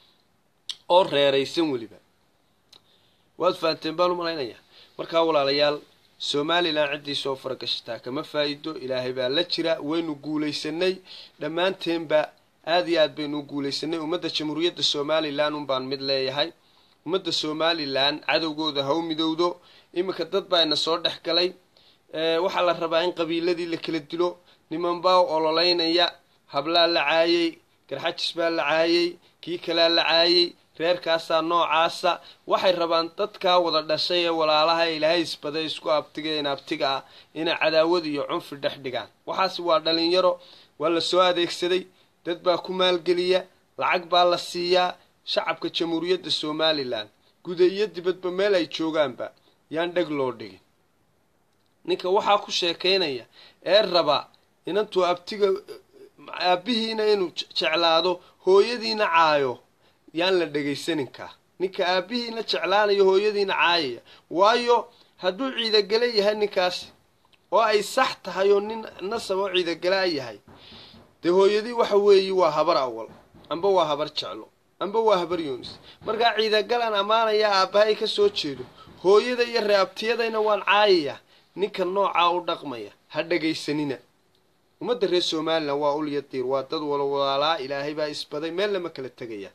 oo reeraysan weliba waad fahanteen baan u malaynayaa markaa walaalayaal somalilan ciddii soo faragashataa kama faa'iido ilaahay baa la jira waynu guulaysanay dhammaanteenba aad iyo aad baynu u guulaysanay ummadda jamhuuriyadda somalilan un baan mid leeyahay ummadda somalilan cadowgooda ha u midowdo iminka dad baa ina soo dhex galay waxaa la rabaa in qabiiladii la kala dilo niman baa ololeynaya hablaa la caayey garxajis baa la caayey kii kalaa la caayey reerkaasaa noocaasa waxay rabaan dadkaa wada dhashay ee walaalaha ee ilaahay isbaday isku abtigeen abtiga ah inay cadaawad iyo cunfi dhex dhigaan waxaas waa dhalinyaro waa la soo adeegsaday dad baa ku maalgeliya lacag baa la siiyaa shacabka jamhuuriyadda somalilan guda iyo dibadba meel ay joogaanba yaan dheg loo dhigin ninka waxaa ku sheekaynaya ee raba inantuu abtiga aabbihiina inuu jeclaado hooyadiina caayo yaan la dhegaysaninkaa ninka aabbihiina jeclaanayo hooyadiina caayaya waayo hadduu ciidagale yahay ninkaasi oo ay sax tahay oo nin nasab oo ciidagala yahay dee hooyadii waxa weeye waa habar awal amba waa habar jeclo amba waa habar yoonis markaa ciidagalaan ammaanaya aabbahay ka soo jeedo hooyada iyo reabtiyadayna waan caayayaa ninka noocaa u dhaqmaya ha dhegaysanina ummadda reer somalilan waa ulya diir waa dad wala walaalaa ilaahay baa isbaday meel lama kala tegaya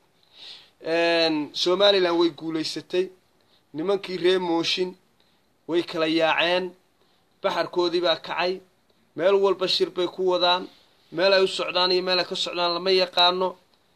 somalilan way guulaysatay nimankii reer mooshin way kala yaaceen baxarkoodii baa kacay meel walba shir bay ku wadaan meel ay u socdaan iyo meel ay ka socdaan lama yaqaano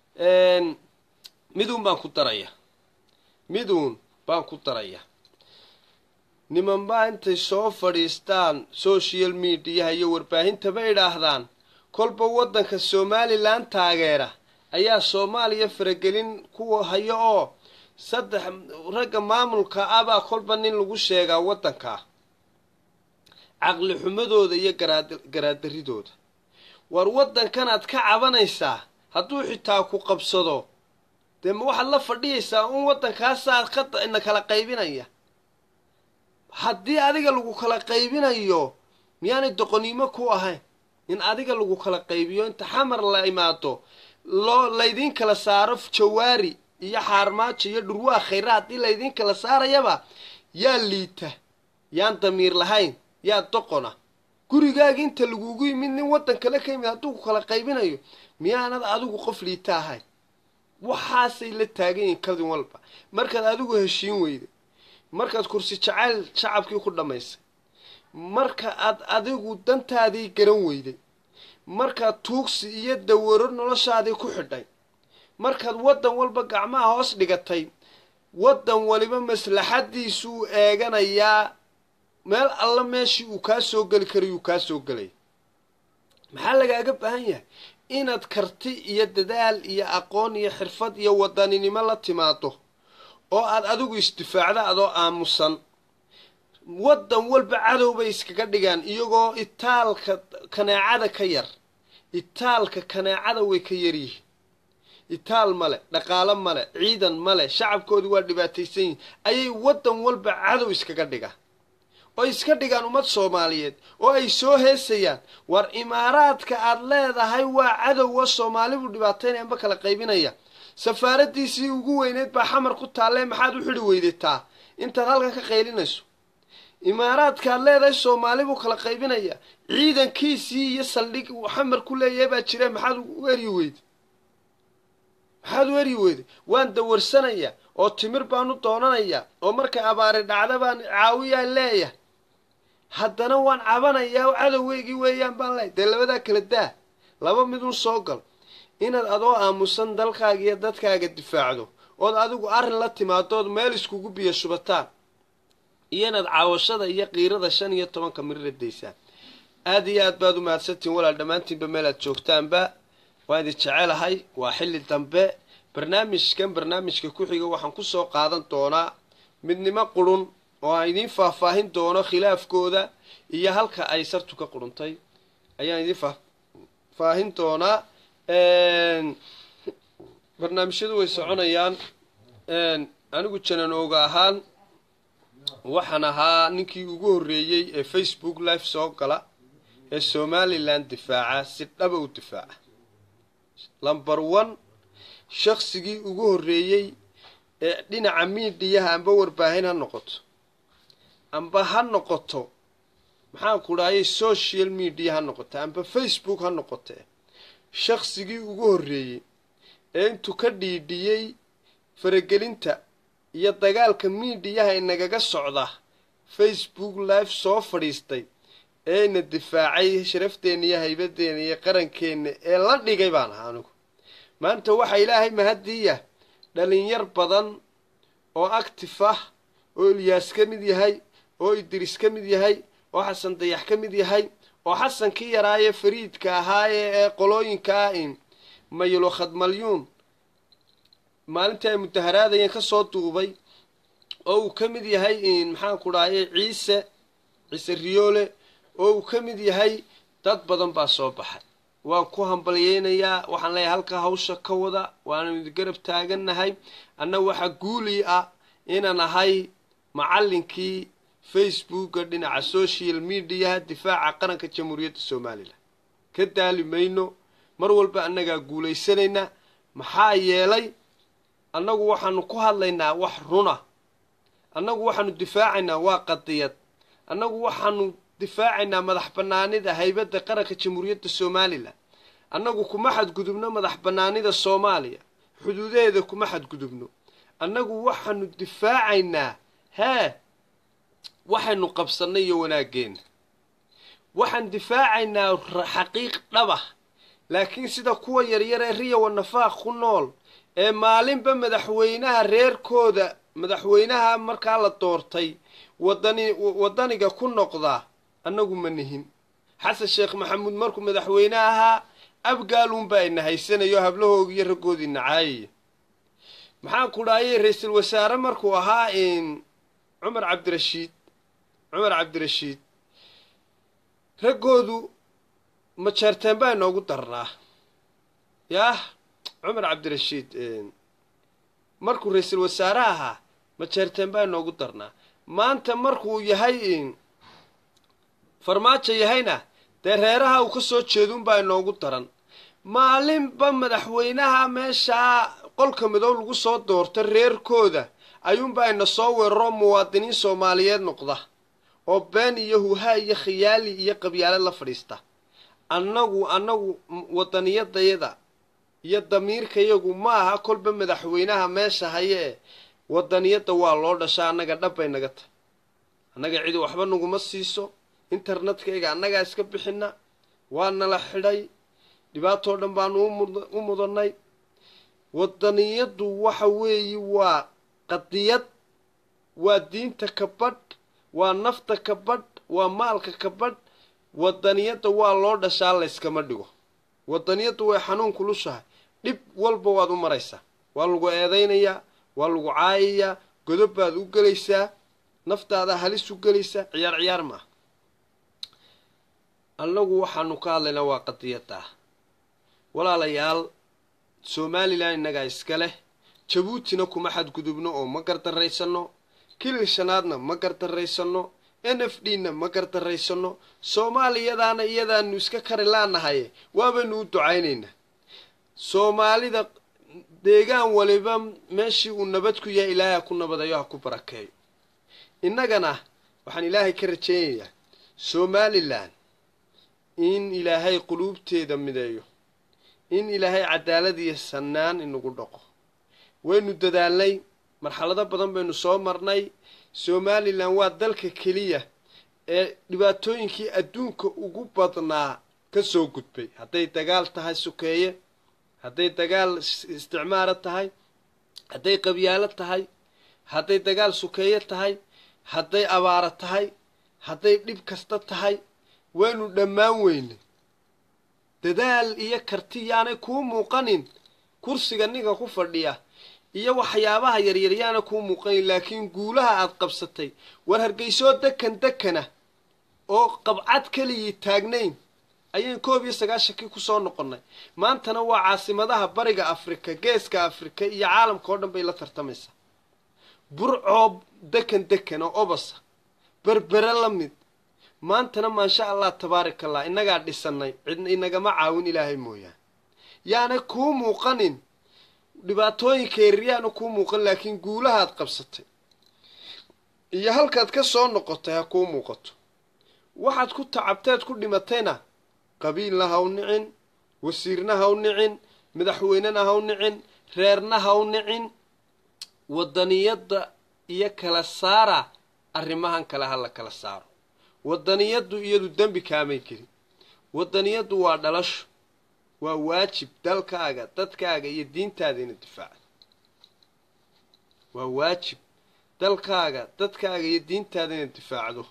miduun baan ku daraya miduun baan ku daraya nimanbaa intay soo fadhiistaan social mediaha iyo warbaahintaba idhaahdaan kolba waddanka somalilan taageera ayaa soomaaliya faragelin kuwa hayo oo saddex ragga maamulka ah baa kolba nin lagu sheegaa waddankaa caqli xumadooda iyo garaadaridooda war waddankanaad ka cabanaysaa hadduu xitaa ku qabsado dee ma waxaad la fadhiyaysaa un waddankaasaa ina kala qaybinaya haddii adiga lagu kala qaybinayo miyaanay doqoniimo ku ahayn in adiga lagu kala qaybiyo inta xamar la imaado loo laydiin kala saaro jawaari iyo xaarmaajo iyo dhurwaa khayra haddii laydiin kala saarayaba yaa liita yaan damiir lahayn yaa doqona gurigaagi inta lagugu yimid nin waddan kale ka yimid hadduu ku kala qaybinayo miyaanad adigu qof liita ahayn waxaasay la taagan yihiin kadin walba markaad adigu heshiin weyday markaad kursi jacayl shacabkii ku dhammaysay marka aad adigu dantaadii garan weyday markaad tuugsi iyo dawaro noloshaadii ku xidhay markaad waddan walba gacmaha hoos dhigatay waddan waliba maslaxadiisuu eeganayaa meel alla meeshii uu kaa soo geli karayuu kaa soo gelaya maxaa lagaaga baahan yahay inaad karti iyo dadaal iyo aqoon iyo xirfad iyo wadaninimo la timaado oo aad adigu isdifaacda adoo aamusan waddan walba cadow bay iskaga dhigaan iyagoo itaalka kaneecada ka yar itaalka kaneecada way ka yaryihiin itaal male dhaqaalo male ciidan male shacabkoodii waa dhibaataysan yihin ayay waddan walba cadow iskaga dhigaan oo iska dhigaan ummad soomaaliyeed oo ay soo heesayaan war imaaraadka aad leedahay waa cadowwa soomaalibu dhibaataynaya amba kala qaybinaya safaaradiisii ugu weyneyd baa xamar ku taallee maxaad u xidhi weydataa intaad halkan ka qaylinayso imaaraadka aad leedahay soomaali buu kala qaybinaya ciidankiisii iyo saldhig uu xamar ku leeyahay baa jire maxaad u eryi weyday maxaad u eryi weyday waan dawarsanaya oo timir baan u doonanaya oo markay abaari dhacda baan caawiyaa leeyahay haddana waan cabanayaa oo cadowgeygii weeyaan baan leeyahy dee labadaa kala daa laba midun soo gal inaad adoo aamusan dalkaaga iyo dadkaaga difaacdo ood adigu arrin la timaadood meel iskugu biyo shubataan iyo inaad caawashada iyo qiirada shan iyo tobanka mirira daysaan aad iyo aad baad u mahadsantihin walaal dhammaantiinba meel aad joogtaanba waan idin jecelahay waa xilli dambe barnaamijkan barnaamijka ku xiga waxaan kusoo qaadan doonaa midnimo qurun oo aan idiin faahfaahin doono khilaafkooda iyo halka ay sartu ka quruntay ayaan idiin faahfaahin doonaa barnaamijyadu way soconayaan anigu janan ooga ahaan waxaan ahaa ninkii ugu horreeyey ee facebook live soo gala ee somalilan difaaca si dhaba u difaaca lomber one shaqsigii ugu horreeyey ee dhinaca miidiyaha amba warbaahin ha noqoto amba ha noqoto maxaan ku dhahayay social media ha noqoto amba facebook ha noqote shaqsigii ugu horreeyey ee intuu ka dhiidhiyey faragelinta iyo dagaalka miidiyaha inagaga socda facebook live soo fadhiistay eena difaacay sharafteena iyo haybadeenna iyo qarankeenna ee la dhigay baan ahaa anigu maanta waxaa ilaahay mahadiya dhalinyar badan oo actif ah oo ilyaas ka mid yahay oo idris ka mid yahay oo xasan dayax ka mid yahay oo xasankii yaraaye fariidka ahaaye ee qolooyinka ah in maylo khadmalyuun maalintii ay mudaharaadayeen kasoo duubay oo uu ka mid yahay maxaan ku dhahaye ciise ciise riyoole oo uu ka mid yahay dad badan baa soo baxay waan ku hambalyeynayaa waxaan leeyahay halkaa hawsha ka wada waanu idi garab taagannahay anna waxaa guuli ah inaan ahay macallinkii facebooka dhinaca social mediaha difaaca qaranka jamhuuriyadda somalilan ka daali mayno mar walba annagaa guulaysanayna maxaa yeelay annagu waxaanu ku hadlaynaa wax runa annagu waxaanu difaacaynaa waa qadiyad annagu waxaanu difaacaynaa madax bannaanida haybadda qaranka jamhuuriyadda somalilan annagu kuma xadgudubno madax bannaanida soomaaliya xuduudaheeda kuma xadgudubno annagu waxaanu difaacaynaa hee waxaynu qabsannay iyo wanaaggeena waxaan difaacaynaa xaqiiq dhabah laakiin sida kuwa yaryar ee riya wanafaaq ku nool ee maalinba madaxweynaha reerkooda madaxweynaha markaa la doortay wadani waddaniga ku noqda annagu ma nihin xasan sheekh maxamuud markuu madaxweyne ahaa abgaaluunbaa ina haysanayo hablahoogi iyo raggoodii nacaayaya maxaan ku dhahayay ra-iisul wasaare markuu ahaa cumar cabdirashiid cumar cabdirashiid raggoodu majeerteen baa inoogu darnaa yaah cumar cabdirashiid markuu ra-iisul wasaare ahaa majeerteen baa inoogu darnaa maanta markuu yahay farmaajo yahayna dee reeraha uu ka soo jeeduunbaa inoogu daran maalinba madaxweynaha meeshaa qolka midow lagu soo doorta reerkooda ayuunbaa ina soo weeraro muwaadiniin soomaaliyeed noqda oo been iyo huhaa iyo khiyaali iyo qabyaalad la fadhiista annagu annagu wadaniyadayada iyo damiirkayagu ma aha kolba madaxweynaha meesha haye ee wadaniyadda waa loo dhashaa annaga dhabbay naga tahay annaga cidi waxba naguma siiso internetkayga annagaa iska bixina waa nala xidhay dhibaatoo dhan baanu u mudanay wadaniyaddu waxa weeye waa qadiyad waa diinta ka badh waa nafta ka badh waa maalka ka badh wadaniyadda waa loo dhashaa layskama dhigo wadaniyaddu way xanuun kulushahay dhib walba waad u maraysaa waa lagu eedaynayaa waa lagu caayayaa godob baad u gelaysaa naftaada halis u gelaysaa ciyaar ciyaar maaha annagu waxaanu ka hadlaynaa waa qadiyadda walaalayaal somalilan innagaa iska leh jabuutina kuma xadgudubno oo ma gardarraysano kilil shanaadna ma gardarraysano n f d na ma gardarraysano soomaaliyadaana iyadaanu iska kari laanahaye waabaynu u ducaynaynaa soomaalida deegaan waliba meeshii uu nabad ku yahay ilaahay ha ku nabadayo ha ku barakeeyo innagana waxaan ilaahay ka rajaynayaa somalilan in ilaahay quluubteeda mideeyo in ilaahay cadaalad iyo sannaan inagu dhaqo waynu dadaalnay marxalado badan baynu soo marnay somalilan waa dalka keliya ee dhibaatooyinkii adduunka ugu badnaa ka soo gudbay hadday dagaal tahay sukeeye hadday dagaal isticmaaro tahay hadday qabyaalo tahay hadday dagaal sukeeye tahay hadday abaaro tahay hadday dhib kasta tahay waynu dhammaan weynay dadaal iyo karti yaanay kuu muuqanin kursiga ninka ku fadhiya iyo waxyaabaha yaryar yaana kuu muuqanin laakiin guulaha aad qabsatay war hargeysoo dekan dekana oo qabcad keligii taagnayn ayaan koob iyo sagaashankii kusoo noqonnay maantana waa caasimadaha bariga afrika geeska afrika iyo caalamka oo dhan bay la tartamaysaa burcoob dekan dekan oo obasa berbere la mid maantana maasha allah tabaarak allah innagaa dhisanay cid inagama caawin ilaahay mooyaane yaana kuu muuqanin dhibaatooyinka yaryaana kuu muuqan laakiin guulahaad qabsatay iyo halkaad ka soo noqotay ha kuu muuqato waxaad ku tacabteed ku dhimatayna qabiilna ha u nicin wasiirna ha u nicin madaxweynena ha u nicin reerna ha u nicin wadaniyadda iyo kala saara arrimahan kale ha la kala saaro wadaniyaddu iyadu dembi kaamay gelin wadaniyaddu waa dhalasho waa waajib dalkaaga dadkaaga iyo diintaada ina difaacdo waa waajib dalkaaga dadkaaga iyo diintaada ina difaacdo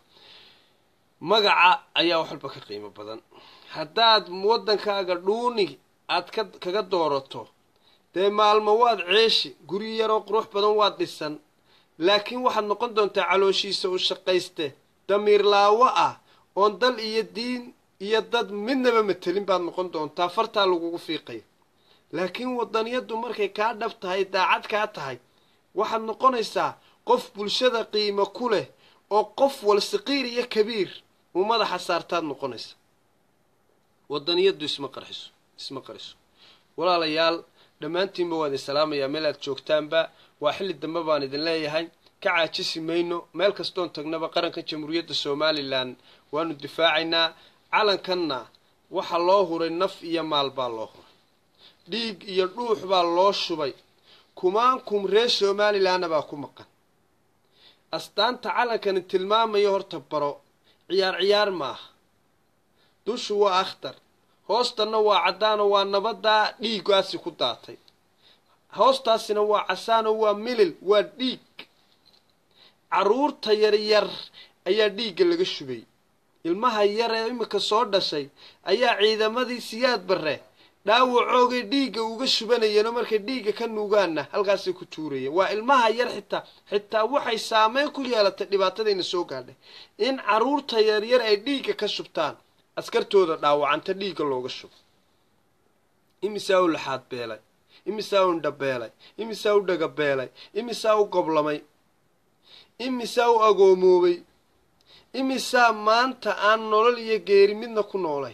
magaca ayaa wax walba ka qiimo badan haddaad waddankaaga dhuuni aad ka kaga doorato dee maalmo waad ceeshi guri yaroo qurux badan waad dhisan laakiin waxaad noqon doontaa calooshiisa u shaqayste damiir laawo ah oon dal iyo diin iyo dad midnaba matelin baad noqon doontaa fartaa lagugu fiiqaya laakiin wadaniyaddu markay kaa dhab tahay daacad kaa tahay waxaad noqonaysaa qof bulshada qiimo ku leh oo qof wal saqiir iyo kabiir uu madaxa saartaad noqonaysa wadaniyaddu isma qarxiso isma qariso walaalayaal dhammaantiinba waan idin salaamayaa meel aad joogtaanba waa xilli dambe baan idin leeyahay ka caajisi mayno meel kastoon tagnaba qaranka jamhuuriyadda somalilan waanu difaacaynaa calankanna waxaa loo huray naf iyo maal baa loo huray dhiig iyo dhuux baa loo shubay kumaankum reer somalilanna baa ku maqan astaanta calankani tilmaamayo horta baro ciyaar ciyaar maaha dushu waa akhtar hoostanna waa caddaano waa nabadaa dhiiggaasi ku daatay hoostaasina waa casaano waa milil waa dhiig carruurta yaryar ayaa dhiigga laga shubay ilmaha yar ee imika soo dhashay ayaa ciidamadii siyaad barre dhaawacoogay dhiigga uga shubanayeenoo markay dhiigga ka nuugaanna halkaasay ku tuurayeen waa ilmaha yar xitaa xitaa waxay saameyn ku yeelatay dhibaatadayna soo gaadhay in carruurta yaryar ay dhiigga ka shubtaan askartooda dhaawacanta dhiigga looga shubo imisaa u laxaad beelay imisaa u indhabeelay imisaa u dhagabeelay imisaa u goblamay imisaa u agoomoobay imisaa maanta aan nolol iyo geeri midna ku noolay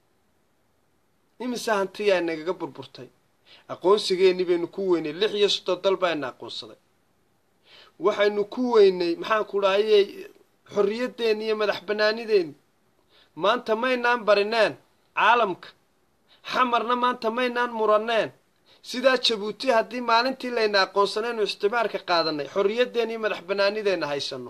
imisaa hantiyaa nagaga burburtay aqoonsigeenni baynu ku weynay lix iyo soddon dal baana aqoonsaday waxaynu ku weynay maxaan ku dhahayey xorriyaddeeni iyo madax bannaanideeni maanta maynaan barineen caalamka xamarna maanta maynaan muranneen sidaa jabuuti haddii maalintii layna aqoonsanaynu ixtimaarka qaadanay xorriyaddeena iyo madax bannaanideenna haysanno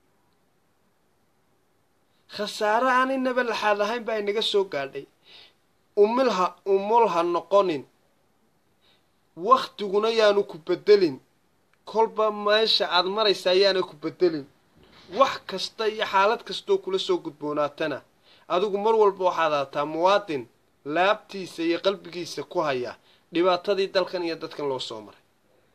khasaare aan inaba laxaad ahayn baa inaga soo gaadhay umilha umulha noqonin wakhtiguna yaanu ku beddelin kolba meesha aad maraysaa yaana ku beddelin wax kasta iyo xaalad kastoo kula soo gudboonaatana adigu mar walba waxaad haataa muwaadin laabtiisa iyo qalbigiisa ku haya dhibaatadii dalkan iyo dadkan loo soo maray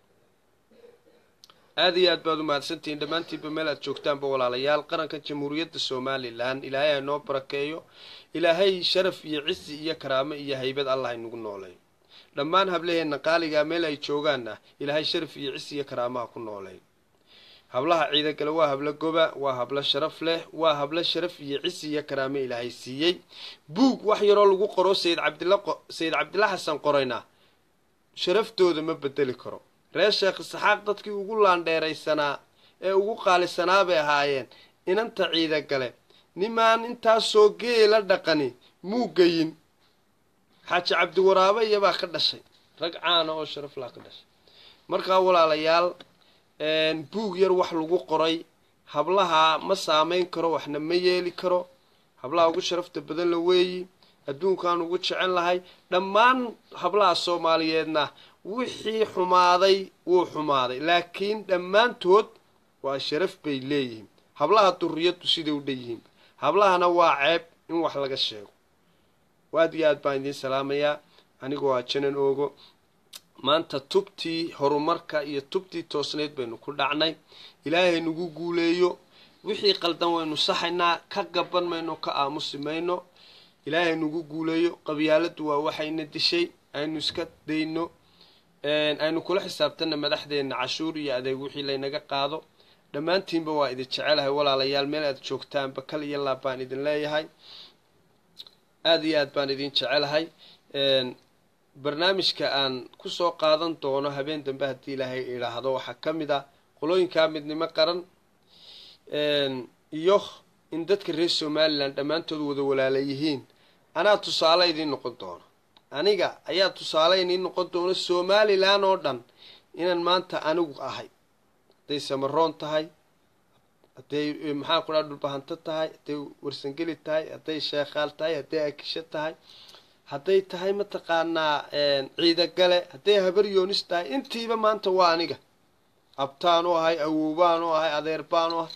aada iyo aad baad u mahadsantihiin dhammaantiinba meel aad joogtaanba walaalayaal qaranka jamhuuriyadda somalilan ilaahay ha noo barakeeyo ilaahay sharaf iyo cisi iyo karaamo iyo haybad allah inagu nooleeyo dhammaan hablaheenna qaaligaa meel ay joogaanna ilaahay sharaf iyo cisi iyo karaamaha ku nooleeyo hablaha ciidagale waa hablo goba waa hablo sharaf leh waa hablo sharaf iyo cisi iyo karaamo ilaahay siiyey buug wax yaroo lagu qoro sayid cabdilla sayid cabdilla xasan qorayna sharaftooda ma bedeli karo reer sheekh isaxaaq dadkii ugu laandheeraysanaa ee ugu qaalisanaa bay ahaayeen inanta ciidagale nimaan intaasoo geela dhaqani muu geyin xaaji cabdiwaraabe iyabaa ka dhashay rag caana oo sharaf laa ka dhashay markaa walaalayaal buug yar wax lagu qoray hablaha ma saameyn karo waxna ma yeeli karo hablaha ugu sharafta badan la weeyi adduunkaan ugu jecel lahay dhammaan hablaha soomaaliyeedna wixii xumaaday wuu xumaaday laakiin dhammaantood waa sharaf bay leeyihiin hablaha duriyaddu siday u dhan yihiin hablahana waa ceeb in wax laga sheego aad iyo aad baan idiin salaamayaa anigoo a janan oogo maanta tubtii horumarka iyo tubtii toosnayd baynu ku dhacnay ilaahay nagu guuleeyo wixii qaldan waynu saxaynaa ka gaban mayno ka aamusi mayno ilaahay nagu guuleeyo qabyaaladdu waa waxayna dishay aynu iska dayno aynu kula xisaabtana madaxdeenna cashuur iyo adeeg wixii laynaga qaado dhammaantiinba waa idin jecelahay walaalayaal meel aad joogtaanba kal iyo laab baan idin leeyahay aada iyo aad baan idin jecelahay barnaamijka aan kusoo qaadan doono habeen dambe haddii ilaahay idhaahdo waxaa ka mid ah qolooyinkaa midnimo qaran iyo in dadka reer somalilan dhammaantood wada walaala yihiin anaa tusaale idiin noqon doono aniga ayaa tusaale idiin noqon doono somalilan oo dhan inaan maanta anigu ahay hadday samaroon tahay hadday maxaan ku dhaha dhulbahanto tahay hadday warsangeli tahay hadday sheekhaal tahay hadday akisho tahay hadday tahay mataqaanaa ciidagale hadday habar yoonis tahay intiiba maanta waa aniga abtaan u ahay awoobaan u ahay adeer baan u ahay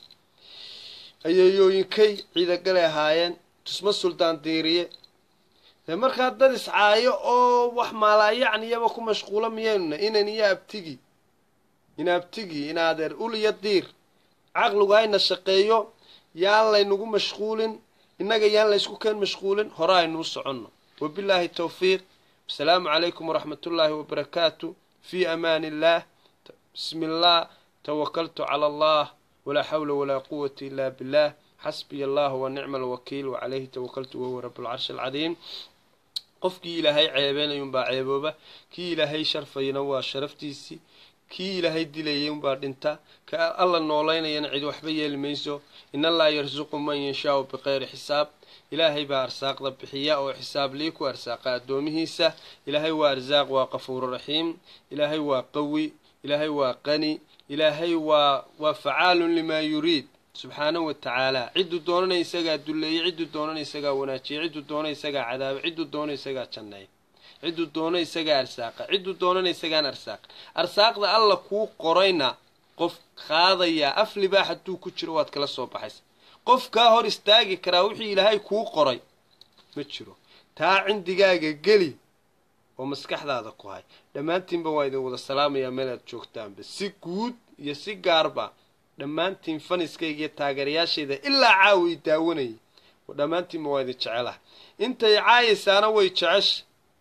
ayeeyooyinkay ciidagale ahaayeen tusmo suldaan diiriye dee markaa dad iscaayo oo wax maalaayacniyaba ku mashquulo miyaynuna inan iyo abtigi in abtigi in adeer ul iyo diir caqligu hayna shaqeeyo yaan laynagu mashquulin innaga yaan laysku keen mashquulin hore aynuu soconno wabilaahi towfiiq asalaamu calaykum waraxmat ullaahi wabarakaatu fii amaani illaah bismi illah tawakaltu cala allah walaa xawla walaa quwata ila billah xasbiya allah wa nicma alwakiil wacalayhi tawakaltu wahuwa rablcarshi alcadiim qofkii ilaahay ceebeynayunbaa ceebooba kii ilaahay sharfayna waa sharaftiisii kii ilaahay dilayay unbaa dhinta ka alla noolaynayana cid waxba yeeli mayso in allaha yarsuqu man yashaau biqayri xisaab ilaahay baa arsaaqda bixiya oo xisaab lii ku arsaaqa addoomihiisa ilaahay waa arsaaq waa qafuuru raxiim ilaahay waa qawi ilaahay waa qani ilaahay waa waa facaalun limaa yuriid subxaanahu wa tacaala cidduu doonana isagaa dulleeyey cidduu doonana isagaa wanaajiyey cidduu doona isagaa cadaaba cidduu doona isagaa janneeya cidduu doono isagaa arsaaqa cidduu doonana isagaan arsaaqa arsaaqda alla kuu qorayna qof qaadayaa af libaax hadduu ku jiro waad kala soo baxaysa qof kaa hor istaagi karaa wixii ilaahay kuu qoray ma jiro taa cindigaaga geli oo maskaxdaada ku hay dhammaantiinba waa idin wada salaamayaa meel aad joogtaanba si guud iyo si gaarba dhammaantiin faniskayga iyo taageerayaashayda ilaa caawa i daawanayay dhammaantiinba waa idin jecelaha intay caayaysaana way jecesha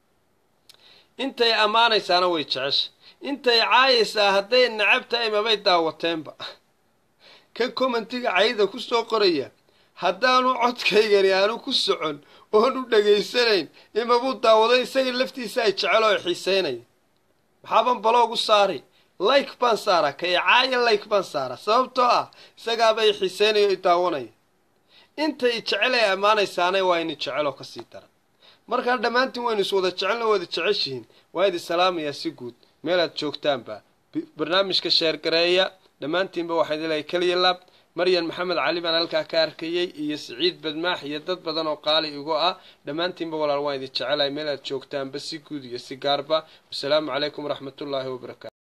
intay ammaanaysaana way jecesha intay caayaysaa hadday necab tahay mabay daawateenba kan commentiga cayda ku soo qoraya haddaanu codkaygani aanu ku socon oon u dhegaysanayn imabuu daawaday isaga laftiisa ay jecel oo xiiseynaya maxaaban baloogu saari like baan saara ka icaaya like baan saara sababtoo ah isagaaba i xiiseynayo i daawanaya inta i jecel ay ammaanaysaana waa ini jeceloo kasii dara markaa dhammaantiin waynu is wada jecelna wada jeceshihiin waa idi salaamayaa si guud meelaad joogtaanba barnaamijka sheergareeya dhammaantiinba waxaa idin leeyahay keliya laab maryan maxamed cali baan halkaa ka arkayey iyo siciid badmaax iyo dad badan oo qaali igu ah dhammaantiinba walaal waan idin jecelahay meel aad joogtaanba si guud iyo si gaarba wasalaamu calaykum waraxmatullaahi wabarakatu